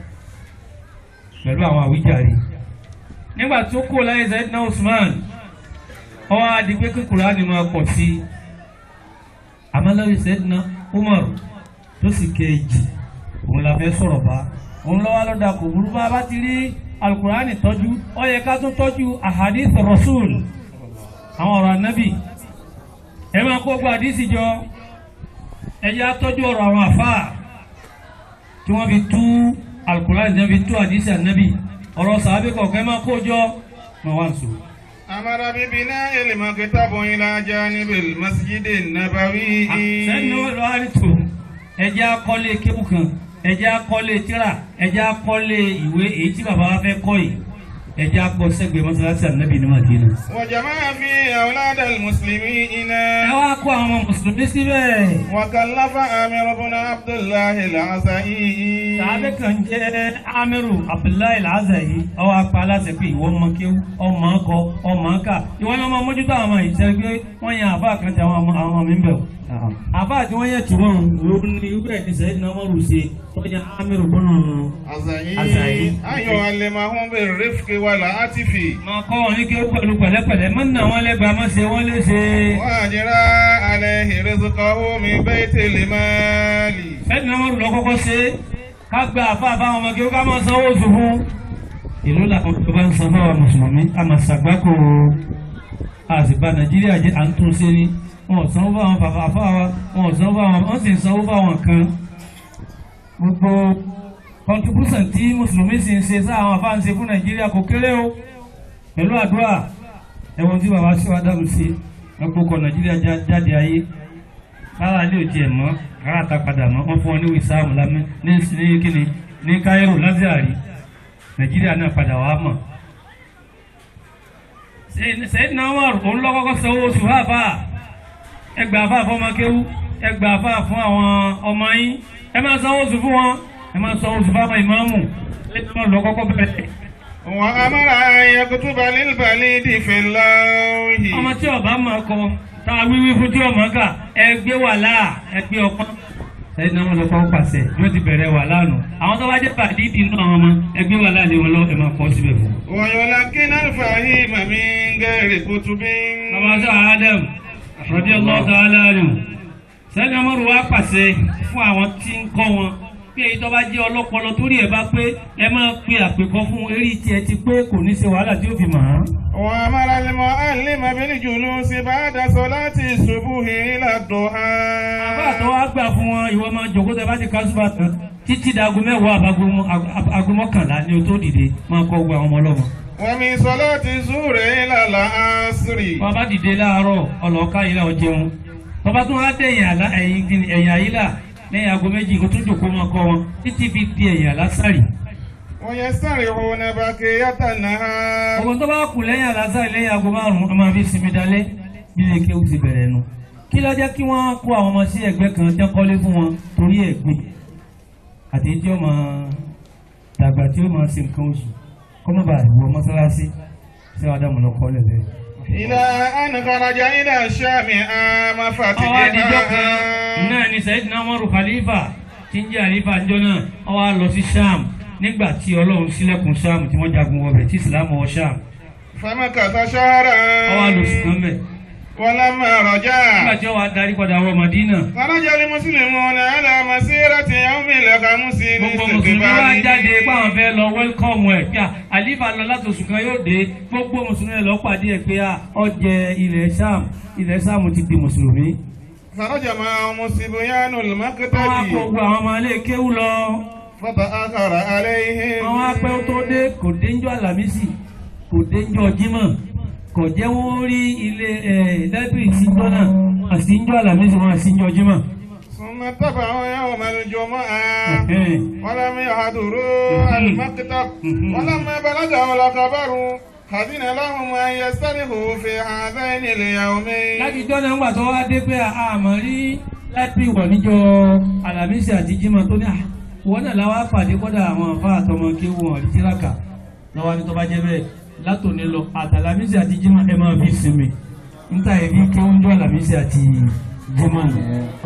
pẹ̀lú àwọn àwíjàre nígbà tó kó láyé Sayyidina Usman ọwọ́ adigun pé Kùránì máa pọ̀ sí i àmàlẹ́wì Sayyidina Umar tó sì kejì òun la fẹ́ sọ̀rọ̀ bá òun lọ́wọ́ lọ́dà kò burú bá bá ti rí Al-Kùránì tọ́jú ó yẹ ká tún tọ́jú ahadith Rasul àwọn ọ̀rọ̀ anábì ẹ máa kó gba àdísì jọ ẹ jẹ́ àtọ́jú ọ̀rọ̀ àwọn àfáà tí wọ́n fi tú Al-Kùránì tí wọ́n fi tú àdísì anábì ọ̀rọ̀ sàábì kọ̀ọ̀kan máa kó jọ máa wá nsọ. أمر ببناء المكتب إلى جانب المسجد النبوي sẹ́ni wọ́n lọ àrí tó ẹjẹ́ akọ́lé kébù kan ẹjẹ́ akọ́lé tíra ẹjẹ́ akọ́lé ìwé èyí tí bàbá wa fẹ́ kọ́ yìí ẹjẹ́ akọ́ sẹ́gbẹ̀ẹ́ mọ́sálásí ànábì ní Madina. وجمع فيه أولاد المسلمين ẹ wá kó àwọn ọmọ mùsùlùmí síbẹ̀. وكلف آمر بن عبد الله العزائي sàábẹ́ kan jẹ́ amiru abdullahi al-Azayi ọwọ́ apá aláṣẹ pé ìwọ ọmọ kéwú ọmọ akọ ọmọ aka ìwọ ni ọmọ mójútó àwọn ọmọ ìṣẹ́ pé wọ́n yan àbá kan tí àwọn ọmọ àwọn ọmọ mi ń bẹ̀ wò. àbá tí wọ́n yẹ tí wọ́n ló ní irú ẹ̀ ní sẹ́yìn náà wọ́n rù sí wọ́n yan amiru bọ́nà عزائي عزائي. أن يعلمهم بالرفق والعطف máa kọ́ wọn ní kéwú pẹ̀lú pẹ̀lẹ́pẹ̀lẹ́ má nà wọ́n lẹ́gbàá má ṣe wọ́n léṣe. وأجرى عليه رزقه من بيت المال sẹ́yìn náà wọ́n rù lọ kọ́kọ́ ṣe ká gba àfa àfáwọn ọmọ kéwú ká máa sanwó oṣù fún. ìlú làwọn tó bá ń san fáwọn mùsùlùmí a máa ṣàgbákò àsìbá nàìjíríà jẹ́ à ń tún ṣe ni wọn ò sanwó fáwọn bàbá àfáwa wọn ò sanwó fáwọn wọn sì ń sanwó fáwọn kan gbogbo contribution tí mùsùlùmí sì ń ṣe sáwọn àfáà ń ṣe fún nàìjíríà kò kéré o pẹ̀lú àdúrà ẹ̀wọ̀n tí bàbá sí wàdàmù sí ọkọ̀ nàìjíríà já- jáde ayé lára ilé òjì ẹ̀ mọ́ kára ta padà mọ́ wọ́n fún wọn ní wìsáàmù lámẹ́ ní ní kíni ní Cairo lazari nàìjíríà náà padà wàá mọ̀ sẹ́yìn náà wà òun lọ́kọ́kọ́ sanwó oṣù fáfá ẹgbà fáfá fọmọ kéwú ẹgbà fáfá fún àwọn ọmọ yín ẹ máa sanwó oṣù fún wọn ẹ máa sanwó oṣù fáfá ìmáàmù sẹ́yìn náà lọ́kọ́kọ́ bẹ̀rẹ̀. وأمر أن يكتب للبليد في اللوح ọmọ tí ọba máa kọ tá a wíwí fún tí ọmọ kà ẹ gbé wàhálà ẹ gbé ọpọ́n sẹ́yìn náà wọ́n lọ kọ́ pàṣẹ yóò ti bẹ̀rẹ̀ wàhálà nù àwọn tó bá jẹ́ pàdídì náà àwọn ọmọ ẹ gbé wàhálà lé wọn lọ ẹ máa kọ́ síbẹ̀ fún. ويلقن الفهيم من غير كتب bàbá sọ Adam radiyallahu ta'ala anhu sẹ́ni ọmọrù wa pàṣẹ fún àwọn tí ń kọ́ wọn bí èyí tó bá jẹ́ ọlọ́pọlọ torí ẹ̀ bá pé ẹ máa pe àpèkọ́ fún eré tiẹ̀ ti pé kò ní ṣe wàhálà tí ó fi mọ̀ án. وأمر المعلم بالجلوس بعد صلاة الصبح إلى الضحى àbá tó wá gbà fún wọn ìwọ máa jòkó tẹ bá ti kásùbà tán títí dago mẹ́wàá àbágo mọ́kànlá ni o tó dìde máa kọ́ gbogbo àwọn ọmọ ọlọ́mọ. ومن صلاة الظهر إلى العصر bàbá dìde láàárọ̀ ọlọ́ọ̀ká yìí náà jẹun bàbá tó wá dé ẹ̀yìn àlá ẹ̀yìn kìíní ẹ̀yìn àyílà lẹ́yìn aago méjì kó tún jòkó máa kọ́ wọn títí fi di ẹ̀yìn àlásàrì. ويستريحون بقية النهار ọmọ tó bá kù lẹ́yìn àlásàrì lẹ́yìn aago márùn-ún ọmọ fi sinmi dalẹ́ nílé kéwù ti bẹ̀rẹ̀ nu. kí ló jẹ́ kí wọ́n kó àwọn ọmọ sí ẹgbẹ́ kan jẹ́ kọ́lé fún wọn torí ẹ̀gbin àti tí ó máa dàgbà tí ó máa ṣe nǹkan oṣù kọ́mọ́bà ìwọ mọ́sálásí tí wọ́n á dàmú lọ kọ́lẹ̀ lẹ́yìn. إلى أن خرج إلى الشام عام ọwọ́ àdìjọ́ kan فتحها náà ni Sayyidina Umaru khalifa tí ń jẹ́ àlífà ńjọ́ náà ọwọ́ á lọ sí Sham nígbà tí Ọlọ́run ṣílẹ̀kùn Sham tí wọ́n jagun wọbẹ̀ tí Islam wọ Sham فمكث شهرا ọwọ́ á lọ sùn mẹ́ ولما رجع nígbà tí ọwọ́ á darí padà wọ Madina خرج المسلمون على مسيرة يوم الخمس gbogbo mùsùlùmí wá jáde páwọn fẹ́ lọ wẹ́lkọ̀mù ẹ̀ pé à àlífà lọ láti oṣù kan yóò dé gbogbo mùsùlùmí lọ pàdé ẹ̀ pé à ọjẹ́ ilẹ̀ Sham ilẹ̀ Sham ti di mùsùlùmí خرج معهم صبيان wọ́n á kó المقتدي gbogbo àwọn ọmọ ilé kéwú lọ فتأخر عليهم àwọn apẹ́ ó tó dé kò dénjọ́ àlàmísì kò dénjọ́ jímọ̀ kò jẹ́ wọ́n rí ilé láìpẹ́ ìsìnjọ́ náà àsìnjọ́ àlàmísì wọn àsìnjọ́ jímọ̀. ثم اتبعوا يوم الجمعة Ẹ̀hẹ́n. ولم يحضروا المكتب ولما بلغهم الخبر حزن لهم أن يسترخوا في هذين اليومين láti jọ́ náà ń gbà tó wá dé pé àmọ́ rí láìpẹ́ ìwọ̀ níjọ́ àlàmísì àti jímọ̀ tó ní àwọn náà láwá pàdé kọ́dà àwọn àfa àtọmọ kí wọn rí tíráka lọ́wọ́ ní tó bá jẹ́ bẹ́ẹ̀ látòní lọ àtàlàmísì àti jímọ̀ ẹ máa fi sinmi níta ẹ̀rí kí wọ́n jọ àlàmísì àti jímọ̀ nù.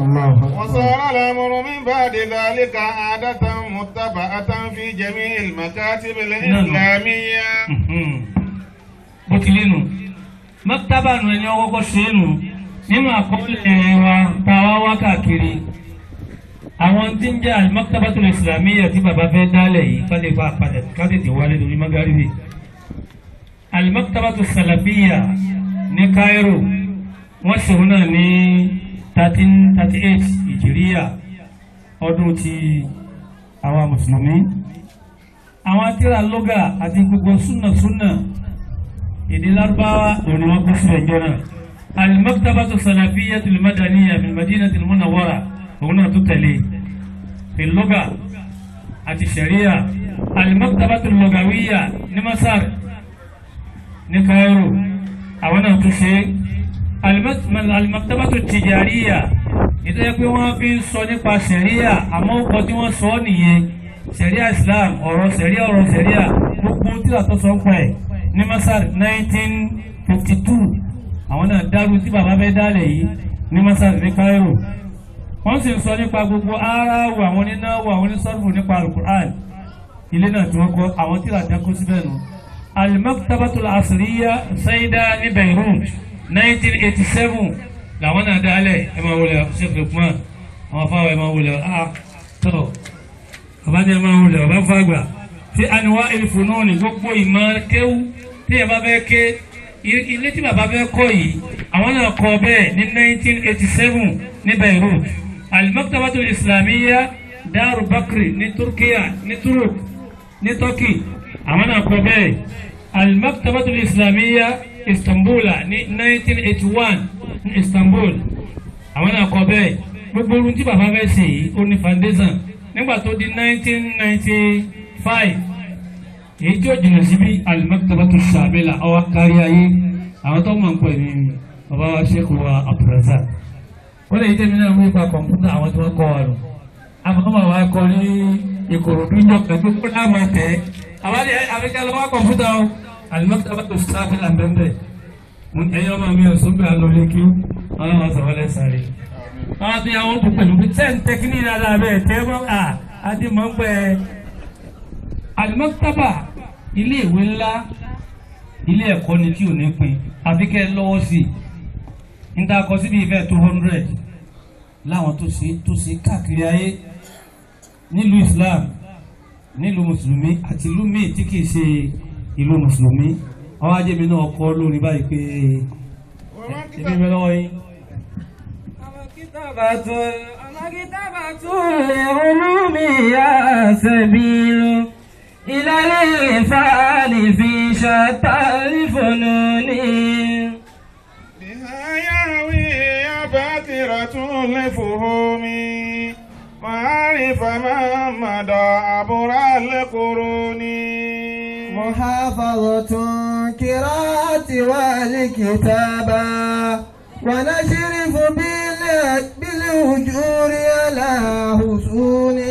وصار الأمر من بعد ذلك عادة متبعة في جميع المكاتب الإسلامية bó ti lé nu mọ́tàbà nu ẹni ọkọ́kọ́ ṣe é nu nínú àkọọ́lẹ̀ wa tá a wá wá káàkiri àwọn tí ń jẹ́ al-Maktabatul Islamiyya tí bàbá fẹ́ dálẹ̀ yìí ká lè fa padà ká tètè wálé lórí magaribi al-Maktabatus Salafiyya ní Cairo wọ́n ṣòro náà ní thirteen thirty eight ìjìríyà ọdún ti àwa mùsùlùmí àwọn tíra lọ́gà àti gbogbo súnà súnà èdè lárúbáwá òní wọn kó sílẹ̀ jọ náà al-Maktabatu Salafiyyatul Madaniyya min Madinatil Munawwara òun náà tó tẹ̀lé fi lọ́gà àti sẹ̀ríyà al-Maktabatul Lughawiyya ní Masar ní Cairo àwọn náà tó ṣe al-Maktabatu Tijariyya nítorí pé wọ́n fi ń sọ nípa sẹ̀ríyà àmọ́ ó kọ tí wọ́n sọ ọ́ nìyẹn sẹ̀ríà Islam ọ̀rọ̀ sẹ̀ríà ọ̀rọ̀ sẹ̀ríà gbogbo tíra tó sọ ń pa ẹ̀ ní Masar 1952 àwọn náà dárú tí bàbá fẹ́ dálẹ̀ yìí ní Masar ní Cairo wọ́n sì ń sọ nípa gbogbo aráàwọ̀ àwọn onínáwó àwọn onísọ́rùfù nípa alukur'an ilé náà tí wọ́n kọ́ àwọn tíra tí wọ́n kó síbẹ̀ nù al-Maktabatul Asriya Saida ní Beirut 1987 làwọn náà dálẹ̀ ẹ máa wọlé Sheikh Lukman àwọn afáwọ̀ ẹ máa wọlé ah tọ́ bàbá ní ẹ máa wọlé bàbá fàgbà fi àníwá ìfúnná ní gbogbo ìmọ̀ kéwú tí ẹ bá fẹ́ ké ilé tí bàbá fẹ́ kọ́ yìí àwọn náà kọ́ bẹ́ẹ̀ ní 1987 ní Beirut al-Maktabatul Islamiyya Daru Bakri ní Turkiya ní Turuk ní Turkey àwọn náà kọ́ bẹ́ẹ̀ al-Maktabatul Islamiyya Istanbula ní 1981 ní Istanbul àwọn náà kọ́ bẹ́ẹ̀ gbogbo ohun tí bàbá fẹ́ ṣe yìí ó ní foundation nígbà tó di 1995 èyí tí ó jìnnà síbi al-Maktabatu Shamila ọwọ́ kárí ayé àwọn tó mọ̀ ń pè ní bàbá wa ṣẹ́kù wa àpùrẹ́sà ó lè tẹ́mi náà mú ipa kọ̀ǹpútà àwọn tí wọ́n kọ́ wa lọ àwọn tó mọ̀ wá kọ́ ní ìkòròdú ní ọ̀pẹ̀ tó kó láàmú tẹ́ àwọn àfikẹ́ lọ́wọ́ kọ̀ǹpútà o àlùmọ́tà bá tó sáfì là ń bẹ́ẹ̀ bẹ́ẹ̀ ẹ̀yin ọmọ mi ò sóbì àlọ́lé kí wọ́n máa sọ̀rọ̀ lẹ́sàrẹ́ àwọn àti àwọn tó pẹ̀lú pé tẹ́ ń tẹ́kíní dáadáa bẹ́ẹ̀ tẹ́ mọ́ à àti mọ́ ń pẹ́ àlùmọ́tàbà ilé ìwé ńlá ilé ẹ̀kọ́ ni tí ò ní pin àfi kẹ́ ẹ lọ́wọ́ sí i níta kọ síbi ìfẹ́ two hundred láwọn tó ṣe tó ṣe káàkiri ayé nílùú Islam nílùú mùsùlùmí àti ìlú míì tí kìí ṣe ìlú mùsùlùmí àwọn ajẹ́mi náà kọ́ lórí báyìí pé ẹbí mi lọ́wọ́ yín. مكتبة العلوم يا سبيل إلى الإنفال في شتى الفنون بها يهوي باكرة الفهوم معارف ما مدى عبر القرون محافظة قراءة والكتابة ونشرف بال- بالأجور على حصول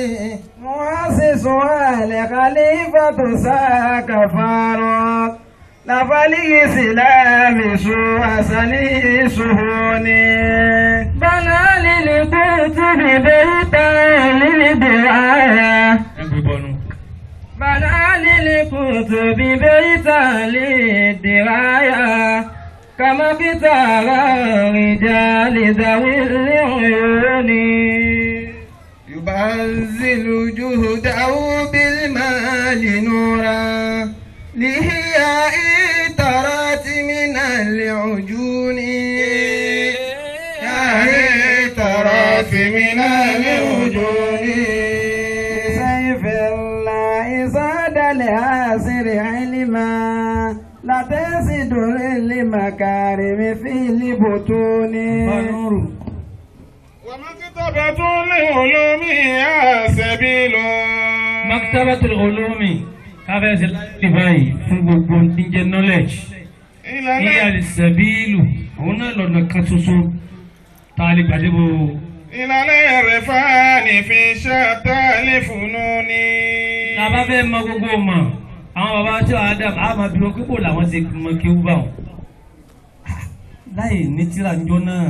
مؤسسها لخليفة ساك فاروق نفلي سلام سوء سني سهوني بنى للكتب بيتا للدعاية ẹgbẹ́ bọ́nu. بنى للكتب بيتا للدراية كما كتاب الرجال ذوي العيون يبذل جهده بالمال نورا لإحياء ترات من العجون يا ترات من العجون سيف الله زاد لعاصر علما لا تزد للمكارم في البطون Fanuru. ومكتبة العلوم يا سبيل Maktabatul Ulumi káfẹ́sì láti báyìí fún gbogbo tí ń jẹ́ knowledge. إلى Ní àdìsẹ́bíìlù, òun náà lọ́nà kan ṣoṣo tá a lè gbàdébò. إلى العرفان في شتى الفنون Tá a bá fẹ́ mọ gbogbo mọ̀, àwọn bàbá tí wàá dà á máa bí wọn pípò làwọn ti mọ kí ó bá wọn. Láì ní tíra njọ́ náà,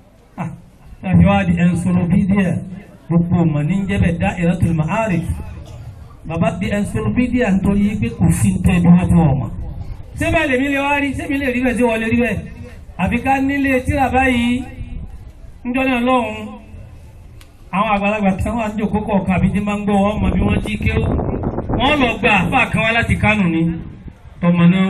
tàbí wàá di encyclopedia gbogbo mọ̀ ní jẹ́bẹ̀ Da'iratul Ma'arif. Bàbá di encyclopedia nítorí pé kò sí ní tẹ́ bí wọ́n ti wọ̀ mọ̀. Ṣé bẹ́ẹ̀ lèmi lè wá rí? Ṣé mi lè rí bẹ́ẹ̀ sí wọlé rí bẹ́ẹ̀? Àfi ká nílé tíra báyìí njọ́ náà lọ́hùn àwọn àgbàlagbà tí wọ́n á jókòó kọ̀ọ̀kan àbí tí máa ń gbọ́ wọn mọ bí wọ́n ti kéwú wọ́n lọ gba àfáà kan wá láti Kánò ní tọmọ náà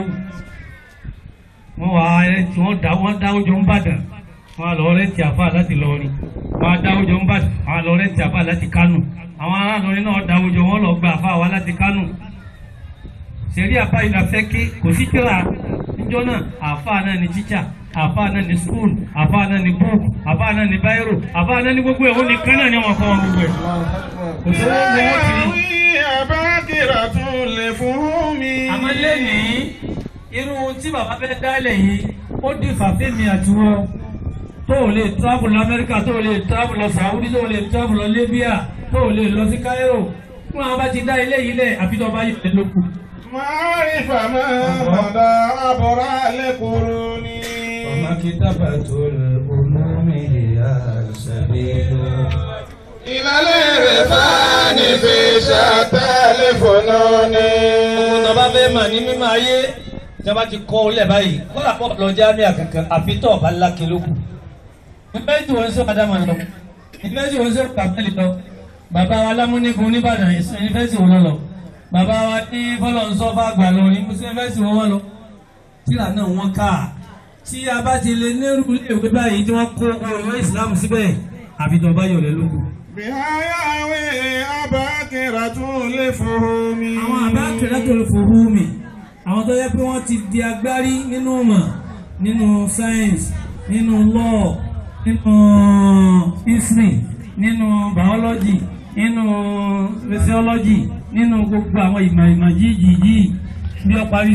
wọ́n wá ẹtì wọ́n dá wọ́n dá oúnjẹ ń bàdàn wọ́n á lọ rẹ́tì àfáà láti lọrin wọ́n á dá oúnjẹ ń bàdàn wọ́n á lọ rẹ́tì àfáà láti Kánò àwọn ará lọrin náà dá oúnjẹ wọ́n lọ gba àfáà wá láti Kánò sẹ̀rí àfáà yìí la fẹ́ ké kò sí tíra níjọ́ náà àfáà náà ni tíṣà àfáà náà ni skul àfáà náà ni búùkù àfáà náà ni báírò àfáà náà ni gbogbo ẹ̀ ó ní kán náà ni wọ́n kọ́ wọn gbogbo ẹ̀ kò sí wọ́n ní wọ́n ti rí. يهوي باكرة الفهوم àmọ́ lẹ́nìí irú tí bàbá fẹ́ dálẹ̀ yìí ó di fàfẹ́mi àtiwọ́ tó o lè travel lọ Amẹ́ríkà tó o lè travel lọ Saudi tó o lè travel lọ Libya tó o lè lọ sí Cairo fún àwọn bá ti dá ilé yìí lẹ̀ àfi tó o bá yẹ ẹ lóko. معرف ما مدى عبر القرون ومكتبة العلوم هي السبيل إلى العرفان في شتى الفنون tó bá fẹ́ mà ní mímọ̀ ayé tí wọ́n bá ti kọ́ ọ lẹ̀ báyìí kọ́lá pọ̀ lọ jámíà kankan àfi tó ọba lákè lóko. ìfẹ́sì wọn sọ padà máa lọ ìfẹ́sì wọn sọ kàmẹ́lì lọ bàbá wa lámúnigun nìbàdàn ìfẹ́sì wọn lọ bàbá wa ní fọlọ́nsọ fàgbà lọ ní ìfẹ́sì wọn wọn lọ. tíra náà wọ́n ká tí a bá ti lè nírú ìwé báyìí tí wọ́n kó ọ̀rọ̀ ìsìlámù síbẹ̀ àfi tó ọba yọ̀lẹ̀ lóko. بها يهوي أباكرة الفهوم àwọn àbákẹ́rẹ́tò fòhùnmí àwọn tó yẹ pé wọ́n ti di agbárí nínú ọmọ nínú science nínú law nínú history nínú biology nínú physiology nínú gbogbo àwọn ìmọ̀ ìmọ̀ yíyí yìí bí ó parí sí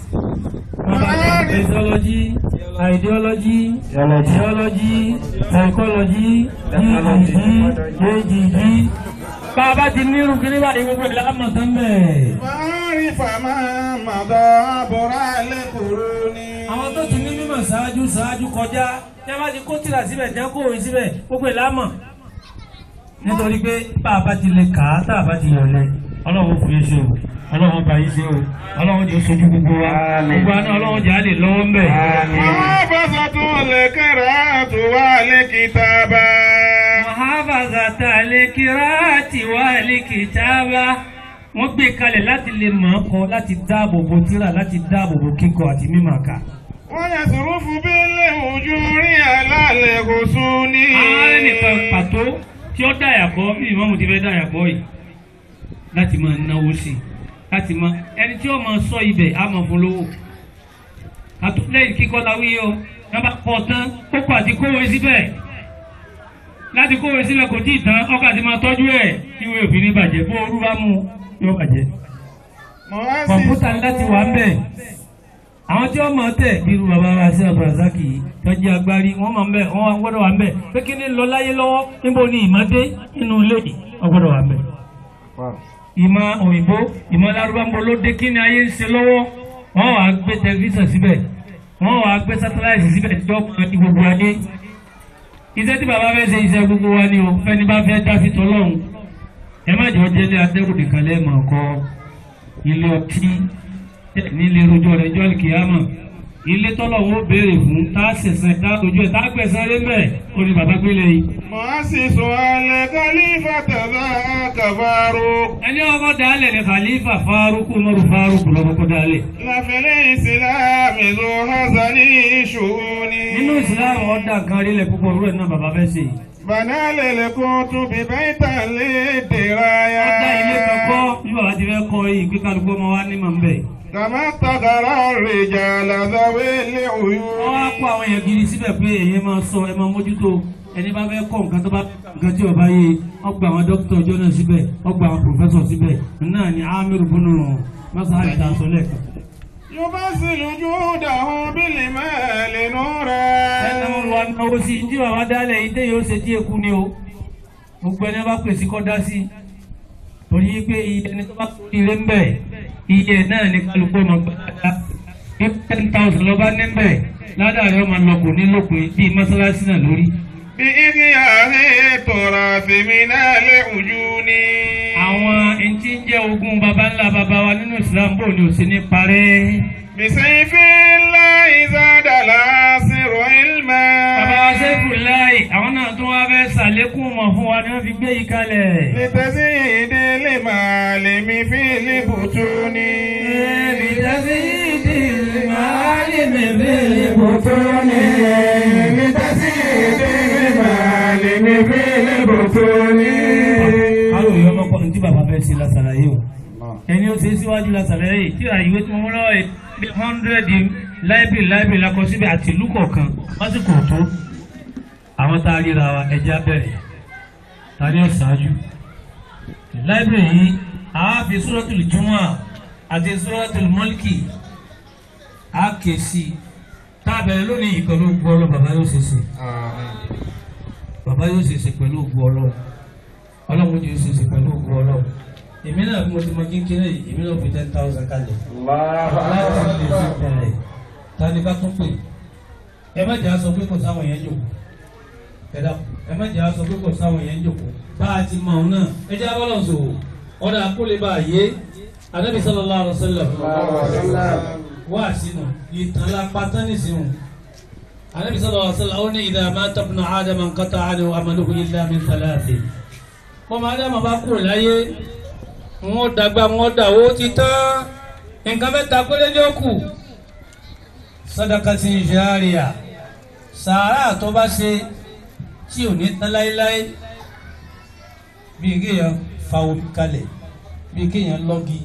Physiology, ideology, geology, psychology, EEG, AGG. Bàbá ti ní irú kiri báyìí gbogbo ìlà àmọ̀ tán bẹ́ẹ̀. Márífà máa mọ̀dọ́ àbúrò lẹ́kùrú ni. Àwọn tó ti ní mímọ̀ ṣáájú ṣáájú kọjá, tí a bá ti kó tìrà síbẹ̀, tí a kó òwe síbẹ̀, gbogbo ìlà àmọ̀. Nítorí pé bàbá ti lè kà á, tàbá ti yọ̀lẹ̀, ọlọ́run fún iṣẹ́ o, ọlọ́run bá yí ṣe o, ọlọ́run jẹ́ sojú gbogbo wa, gbogbo àná ọlọ́run jẹ́ á lè lọ́wọ́ ń bẹ̀. Muhafazatun liqira'ati wa likitaba. Muhafazata likirati wa likitaba. Wọ́n gbé kalẹ̀ láti lè mọ̀ ọ́ kọ, láti dáàbò bo tírà, láti dáàbò bo kíkọ àti mímọ̀ ká. Wa yasrufu bil ujuri ala al-husuni. Ààrẹ nìkan pàtó tí ó dàyàkọ́ bí ìmọ̀mù ti fẹ́ dàyàkọ́ yìí láti máa náwó sí i láti máa ẹni tí ó máa sọ ibẹ̀ á máa fún lówó. Àtúntẹ̀yìn kíkọ́ la wí o, ẹ bá kọ́ tán, kókó àti kówé síbẹ̀ láti kówé sílẹ̀ kò tí ì tán ọkọ̀ àti máa tọ́jú ẹ̀ kí wọ́n òfin ní bàjẹ́ bó orú bá mú yóò bàjẹ́. kọ̀ǹpútà ńlá ti wà ń bẹ̀. àwọn tí wọ́n máa tẹ̀ bí irú bàbá wa sí abrazaki tọ́jú agbárí wọ́n máa ń bẹ̀ wọ́n gbọ́dọ̀ wà ń bẹ̀ pé kí ni lọ láyé lọ́wọ́ níbo ni ìmọ̀dé nínú ilé yìí wọ́n gbọ́dọ̀ wà ń bẹ̀. ìmọ̀ òyìnbó ìmọ̀ lárúbámbó ló dé kí ni ayé ń ṣe lọ́wọ́ wọ́n wàá gbé tẹlifíṣàn síbẹ̀ wọ́n wàá gbé sátáláìtì síbẹ̀ tí wọ́n ti gbogbo ayé iṣẹ́ tí bàbá fẹ́ ṣe iṣẹ́ gbogbo wa ni o fẹ́ni bá fẹ́ dáfi tọ́lọ́hún ẹ má jọ jẹ́lé adẹ́rùdì kan lẹ́ẹ̀mọ̀ kọ́ ilé ọtí nílé rojọ́ rẹ̀ jọ́ kìámà ilé tọ́lọ́hún ó béèrè fún tá a ṣẹ̀ṣẹ̀ tá a lójú ẹ̀ tá a gbẹ̀sán lé mẹ́ o ní bàbá gbélé yìí. Mu'assisu al-khalifati dhaka Faruq. ẹni ọkọ dálẹ̀ ní khalifa Faruq Umaru Faruq lọ́kọ́ dálẹ̀. Lafil islami dhu hazani shu'uni. nínú ìsìlámù ọ̀dà kan rí lẹ̀ púpọ̀ rúẹ̀ náà bàbá fẹ́ ṣe yìí. Bana lil kutubi baytan lidiraya. ọ̀dà ilé kan kọ́ bí bàbá ti fẹ́ kọ́ yìí pé kálukú ọmọ wa ní màá ń bẹ̀. Kama taqara ar-rijala dhawil uyun. wọ́n wá kó àwọn èèyàn gidi síbẹ̀ pé èyí máa sọ ẹ máa mójútó ẹni bá fẹ́ kọ́ nǹkan tó bá nǹkan tí ọba yé wọ́n gba àwọn dókítà ọjọ́ náà síbẹ̀ wọ́n gba àwọn pòfẹ́sọ̀ síbẹ̀ náà ni amiru bunu masahari ta sọ lẹ́ẹ̀kan. Yubasilu judahu bil mali nura. ẹni wọn wá náwó sí tí bàbá dálẹ̀ yìí téyìn ó ṣe tí eku ni o gbogbo ẹni bá pèsè kọ́ dá sí torí pé iye ẹni tó bá kó ire ń bẹ̀ iye náà ni kálukú ọmọ gbàdá bí ten thousand lọ́ba ní bẹ̀ ládàá rẹ̀ ọmọ lọ kò ní lópin bíi mọ́sálásí náà lórí. Bi ihya'i turathi minal ujuni. àwọn ẹntì ń jẹ́ ogún baba ńlá baba wa nínú Islam bò ní òsì ní parẹ́. Bisayfillahi zada al-asiru ilma. baba wa sẹ́fù láì àwọn náà tún wá fẹ́ sàlékún mọ̀ fún wa ni wọ́n fi gbé yìí kalẹ̀. Litazidi limalimi fil butuni. Bitazidi limalimi fil butuni. Litazidi limalimi fil butuni. Káyọ̀ yọ ọmọkọ ní tí bàbá fẹ́ ṣe lásàlàyé o. Ẹni ó ṣe é síwájú lásàlàyé yìí tí àyíwé tí mo mú lọ́wọ́ yìí bí hundred láìbìrì láìbìrì lakọ síbi àti ìlú kọ̀ọ̀kan lásìkò tó. Àwọn tá a ríra wa ẹja bẹ̀rẹ̀ ta ni ó ṣáájú. Láìbìrì yìí a fi Suratul Jumu'ah àti Suratul Mulki a kè sí i. Tá a bẹ̀rẹ̀ lónìí yìí pẹ̀lú ògbó ọlọ́ bàbá yóò ṣe ṣe. Bàbá yóò ṣe ṣe pẹ̀lú ògbó ọlọ́ ọlọ́run yóò ṣe ṣe pẹ̀lú ògbó ọlọ́ èmi náà bí mo ti mọ kékeré yìí èmi náà fi ten thousand kalẹ̀ láti lè fi bẹ̀rẹ̀ ta ni ká tún pè ẹ má jẹ́ aṣọ pé kò sáwọn yẹn jòkó ẹ dá ẹ má jẹ́ aṣọ pé kò sáwọn yẹn jòkó bá a ti mọ òun náà ẹ jẹ́ abọ́lọ̀ sòwò ọ̀dà akólé bá a yé anabi sallallahu alaihi wasallam wá sínú ìtàn la pátá nísìnyí anabi sallallahu alaihi wasallam ó ní idha mata ibnu adama inqata'a anhu amaluhu illa min thalathin bọ́mọ adama bá kúrò láyé wọ́n dàgbà wọ́n dàwó ti tán nǹkan mẹ́ta péré ní òkú sadakati jariya sàárà tó bá ṣe tí ò ní tán láéláé bíi kéèyàn fa omi kalẹ̀ bíi kéèyàn lọ́gi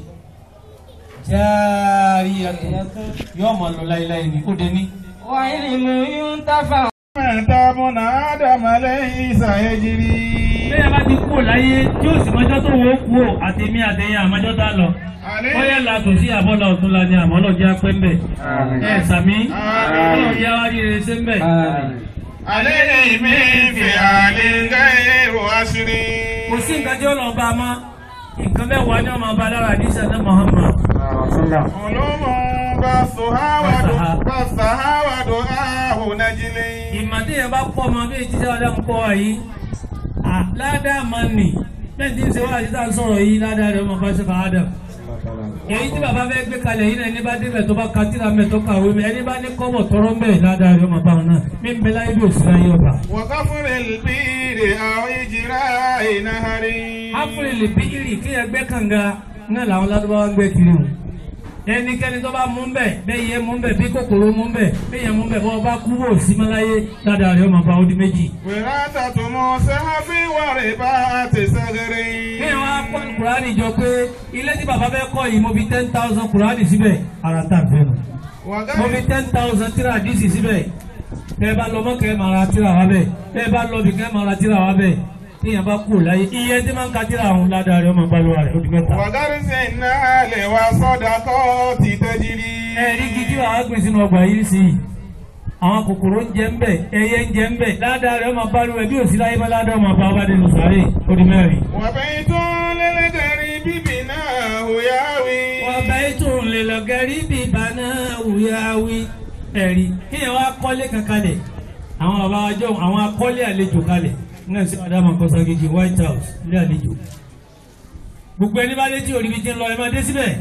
járíya tó yóò máa lọ láéláé ní kó dé ní. وعلم ينتفع متى ابن آدم ليس يجري bẹ́ẹ̀ bá ti kú láyé tí ó sì mọ́jọ́ tó wọ́n kú ò àtẹ̀mí àtẹ̀yìn àmọ́jọ́ tá lọ. bóyá làtò sí àbọ̀là ọ̀tún la ni àmọ́ lọ jẹ́ apẹ́ mbẹ̀. ẹ sàmí ọlọ́run yá wá rí rere ṣe mbẹ̀. عليه من فعل غير عشر kò sí nǹkan tí ó lọ bá a mọ́ nǹkan mẹ́wàá ni wọ́n máa bá a lára àdìsá ní Muhammad. علوم بثها ودعاء بثها ودعاء نجلي ìmọ̀ tí yẹn bá pọ̀ mọ́ bí etí sáwọ́dá ń kọ́ wa yìí ládàá máa nì bẹ́ẹ̀ tí ń ṣe wá àti tá à ń sọ̀rọ̀ yìí ládàá rẹ̀ ọmọ bá ṣe fà Adam. èyí tí bàbá fẹ́ gbé kalẹ̀ yìí náà ẹni bá débẹ̀ tó bá ka tíra mẹ́ tó kàwé mẹ́ ẹni bá ní kọ́bọ̀ tọrọ mẹ́ ládàá rẹ̀ ọmọ bá wọn náà mí ń bẹ láyé bí òsì láyé ọba. وكفر البير أو إجراء نهر áfúrẹ́ lè bí ìrì kí ẹgbẹ́ kànga náà làwọn ládùúgbò ń gbé kiri o ẹnikẹ́ni tó bá mú bẹ́ẹ̀ bẹ́ẹ̀ yẹ mú bẹ́ẹ̀ bí kòkòrò mú bẹ́ẹ̀ bẹ́ẹ̀ yẹ mú bẹ́ẹ̀ bọ́ bá kú wò sí máláyé ládàá rẹ̀ ọmọ bá ó di méjì. وراثة مصحف ورباط صغر bí wọn á kọ́ kùránì jọ pé ilé tí bàbá fẹ́ kọ́ yìí mo fi ten thousand kùránì síbẹ̀ ara tá a fẹ́ nù. mo fi وغير ten thousand tíra àdìsí síbẹ̀ bẹ́ẹ̀ bá lọ mọ́kẹ́ máa ra tíra wá bẹ́ẹ̀ bẹ́ẹ̀ bá lọ bìkẹ́ máa ra tíra wá bẹ́ẹ̀ tíyẹn bá kú láyé iye tí máa ń ka tíra àwọn ládàá rẹ̀ ọmọ balùwà rẹ̀ ó di mẹ́ta. وغرس النال وصدقات تجري ẹ̀rí gidi wàá gbìn sínú ọgbà yìí sí i àwọn kòkòrò ń jẹ ń bẹ ẹyẹ ń jẹ ń bẹ ládàá rẹ̀ ọmọ balùwà bí òsì láyé má ládàá ọmọ bá ọba dẹnu sáré ó di mẹ́rin. وبيت للغريب بناه ياوي ọba ètò ńlẹ̀lọ́gẹ́rì bíi bàná wùyáwí ẹ̀rí kíyàn wá kọ́lé kankanlẹ̀ àwọn bàbá wa jọ àwọn akọ́lé àlejò kalẹ̀ náà sí adama kọ́sàgéjì white house ilé àlejò gbogbo ẹni bá létí òrí bíi ti ń lọ ẹ máa dé síbẹ̀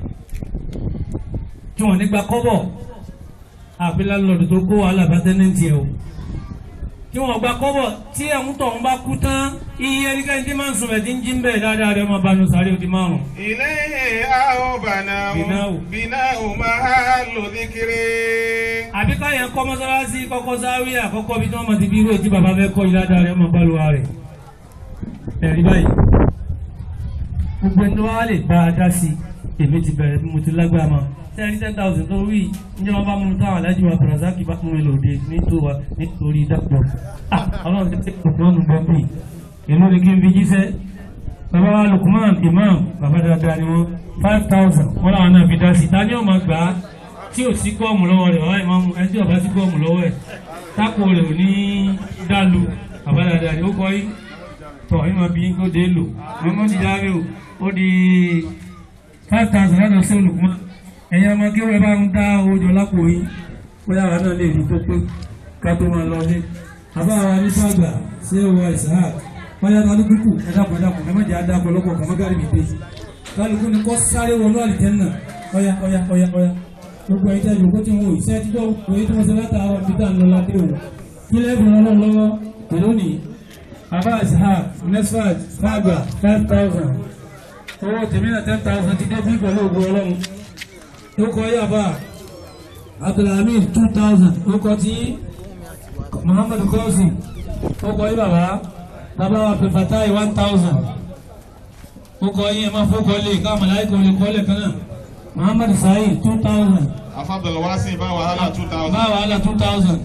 tí wọ́n nígbà kọ́bọ̀ àfi lálọ́dún tó kó wàhálà bá tẹ́nẹ́ǹtì ẹ̀ o tí wọ́n gba kọ́bọ̀ tí ẹ̀hún tọ̀hún bá kú tán iye ẹnikẹ́ni tí máa ń sùn ẹ̀ tí ń jí ń bẹ̀ dáadáa rẹ̀ máa bá nu sáré ó di márùn-ún. إليه أو بناه بناه. بناه محل ذكر àbí káyọ̀ kọ́ mọ́sálásí kọ́kọ́ sáré àkọ́kọ́ bí tí wọ́n mọ̀ ti bí irú ètí bàbá fẹ́ kọ́ ìlàdà rẹ̀ ọmọ bálùwà rẹ̀ ẹ̀rí báyìí gbogbo ẹni wá lè bá a dá sí i èmi ti bẹ̀rẹ̀ bí mo ti lágbára mọ́ ten ten thousand tó rí ní wọn bá mú táwọn alájú wa Brazaki bá mú mi lòdì nítorí dàpọ̀ ọlọ́run ti tẹ́ ọ̀pọ̀ ọ̀nù bọ́m̀bì èmi ni kí n fi jíṣẹ́ bàbá wa Lukman Imam bàbá dáadáa ni wọ́n five thousand wọ́n làwọn náà fi dá sí i ta ni ó máa gbà á tí ò sí gọ́ọ̀mù lọ́wọ́ rẹ̀ wáyé máa mú ẹni tí ọba sí gọ́ọ̀mù lọ́wọ́ ẹ̀ tápò rẹ̀ ò ní dálu bàbá dáadáa ni ó kọ́ yín tọ̀ ẹ̀ máa bí yín kó dé lò mọ́mọ́ ti dáre o ó di five thousand lọ́dọ̀ sí olùkọ́ ẹ̀yin ọmọ kí wọ́n bá ń dá owó jọ lápò yín bóyá àwọn náà lè rí tó pé ká tó máa lọ ní. àbá wa ní sàgbà sí ọwọ́ ìsáà bóyá kálukú kù ẹ dàpọ̀ dàpọ̀ ẹ má jẹ́ àdàpọ̀ lọ́pọ̀ kàmágárì mi dé kálukú ni kọ́ sáré wọnú àlìjẹ́nà ọ̀yà ọ̀yà ọ̀yà ọ̀yà gbogbo ẹ̀jẹ̀ yòókù tí wọ́n iṣẹ́ tí wọ́n pè é tí wọ́n ṣe látàárọ̀ bí tá à ń lọ ládé o kí lẹ́bùn ọlọ́run lọ́wọ́ pẹ̀lú ní abá ishaq nesfat fagba five thousand owó tèmi náà ten thousand ti dé bí pẹ̀lú ògùn ọlọ́run ó kọ yí àbá abdulhamid two thousand ó kọ tí muhammad kọ́sìn ó kọ yí bàbá bàbá wa pèfàtáì one thousand ó kọ yí ẹ máa fọ́ kọ́ lé káwọn mọ̀láìkọ̀ lè kọ́ lẹ̀ kan náà muhammad saheed two thousand afadal wasi bá wàhálà two thousand. bá wàhálà two thousand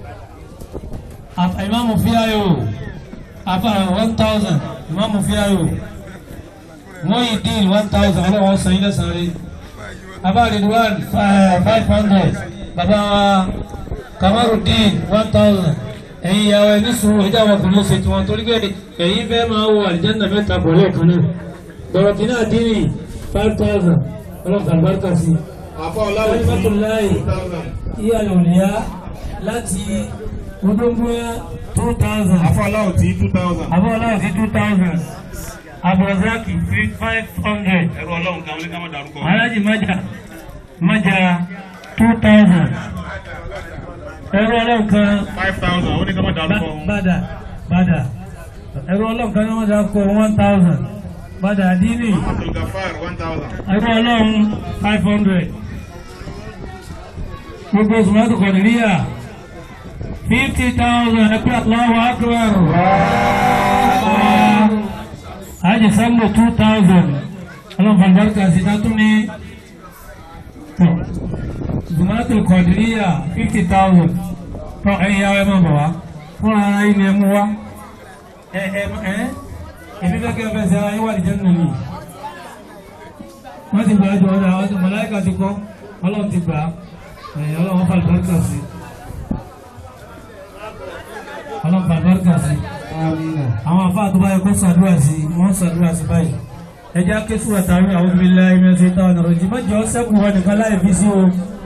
ìmáàmù fíayò afa one thousand ìmáàmù fíayò wọ́n yìí dín one thousand ọlọ́wọ́ sàn yín lẹ́sàn-án rí abá ridwan five hundred bàbá wa kamarudin one thousand ẹ̀yin ìyàwó ẹni sùn ẹ̀jẹ̀ àwọn ọkùnrin ṣe tiwọn torí pé ẹ̀yin fẹ́ máa wo àlìjáná mẹ́ta pọ̀ lẹ́ẹ̀kan náà bọ̀rọ̀kì náà dín ní five thousand ọlọ́kàn àlùbáríkà sí i afọ ọláwọ tí Rahmatullahi. two thousand. iye òníyá láti odóńgbóyá two thousand afọ ọláwọ tí two thousand. abọ́lá sí two thousand abrazaki five hundred ẹrú ọlọ́run kan ní ká má dárúkọ. alhaji maja maja two thousand ẹrú ọlọ́run kan five thousand ó ní ká má dárúkọ. Ba- bada bada ẹrú ọlọ́run kan ní wọ́n dá kọ one thousand bada dini abdul gafar one thousand. ẹrú ọlọ́run five hundred gbogbo sùmọ́tò kọ̀dìríyà fifty thousand ẹgbẹ́ Allahu akbar hajj sambo two thousand ọlọ́run fàlùbáríkà sí tátún ní sùmọ́tò kọ̀dìríyà fifty thousand tọ́ ẹ̀yin yàrá ẹ máa bọ̀ wá fún ara yín ni ẹ mú wá ẹ ẹ ẹ èmi fẹ́ kí ẹ fẹ́ sẹ́ ara yín wà lìjẹ́ nínú mi wọ́n ti gbà jọ ọ́dà wọ́n ti mọ̀láyíkà ti kọ́ ọlọ́run ti gbà ẹ̀yìn ọlọ́run fà lùbáríkà sí ọlọ́run fà lùbáríkà sí àwọn afá tó báyìí kó ṣàdúrà sí wọ́n ṣàdúrà sí báyìí ẹjẹ́ akéṣù àtàrí àwọn obìnrin láì mẹ́sẹ̀ táwọn ọ̀rọ̀ jì mọ́jọ́ sẹ́kù wọn nìkan láì fi sí o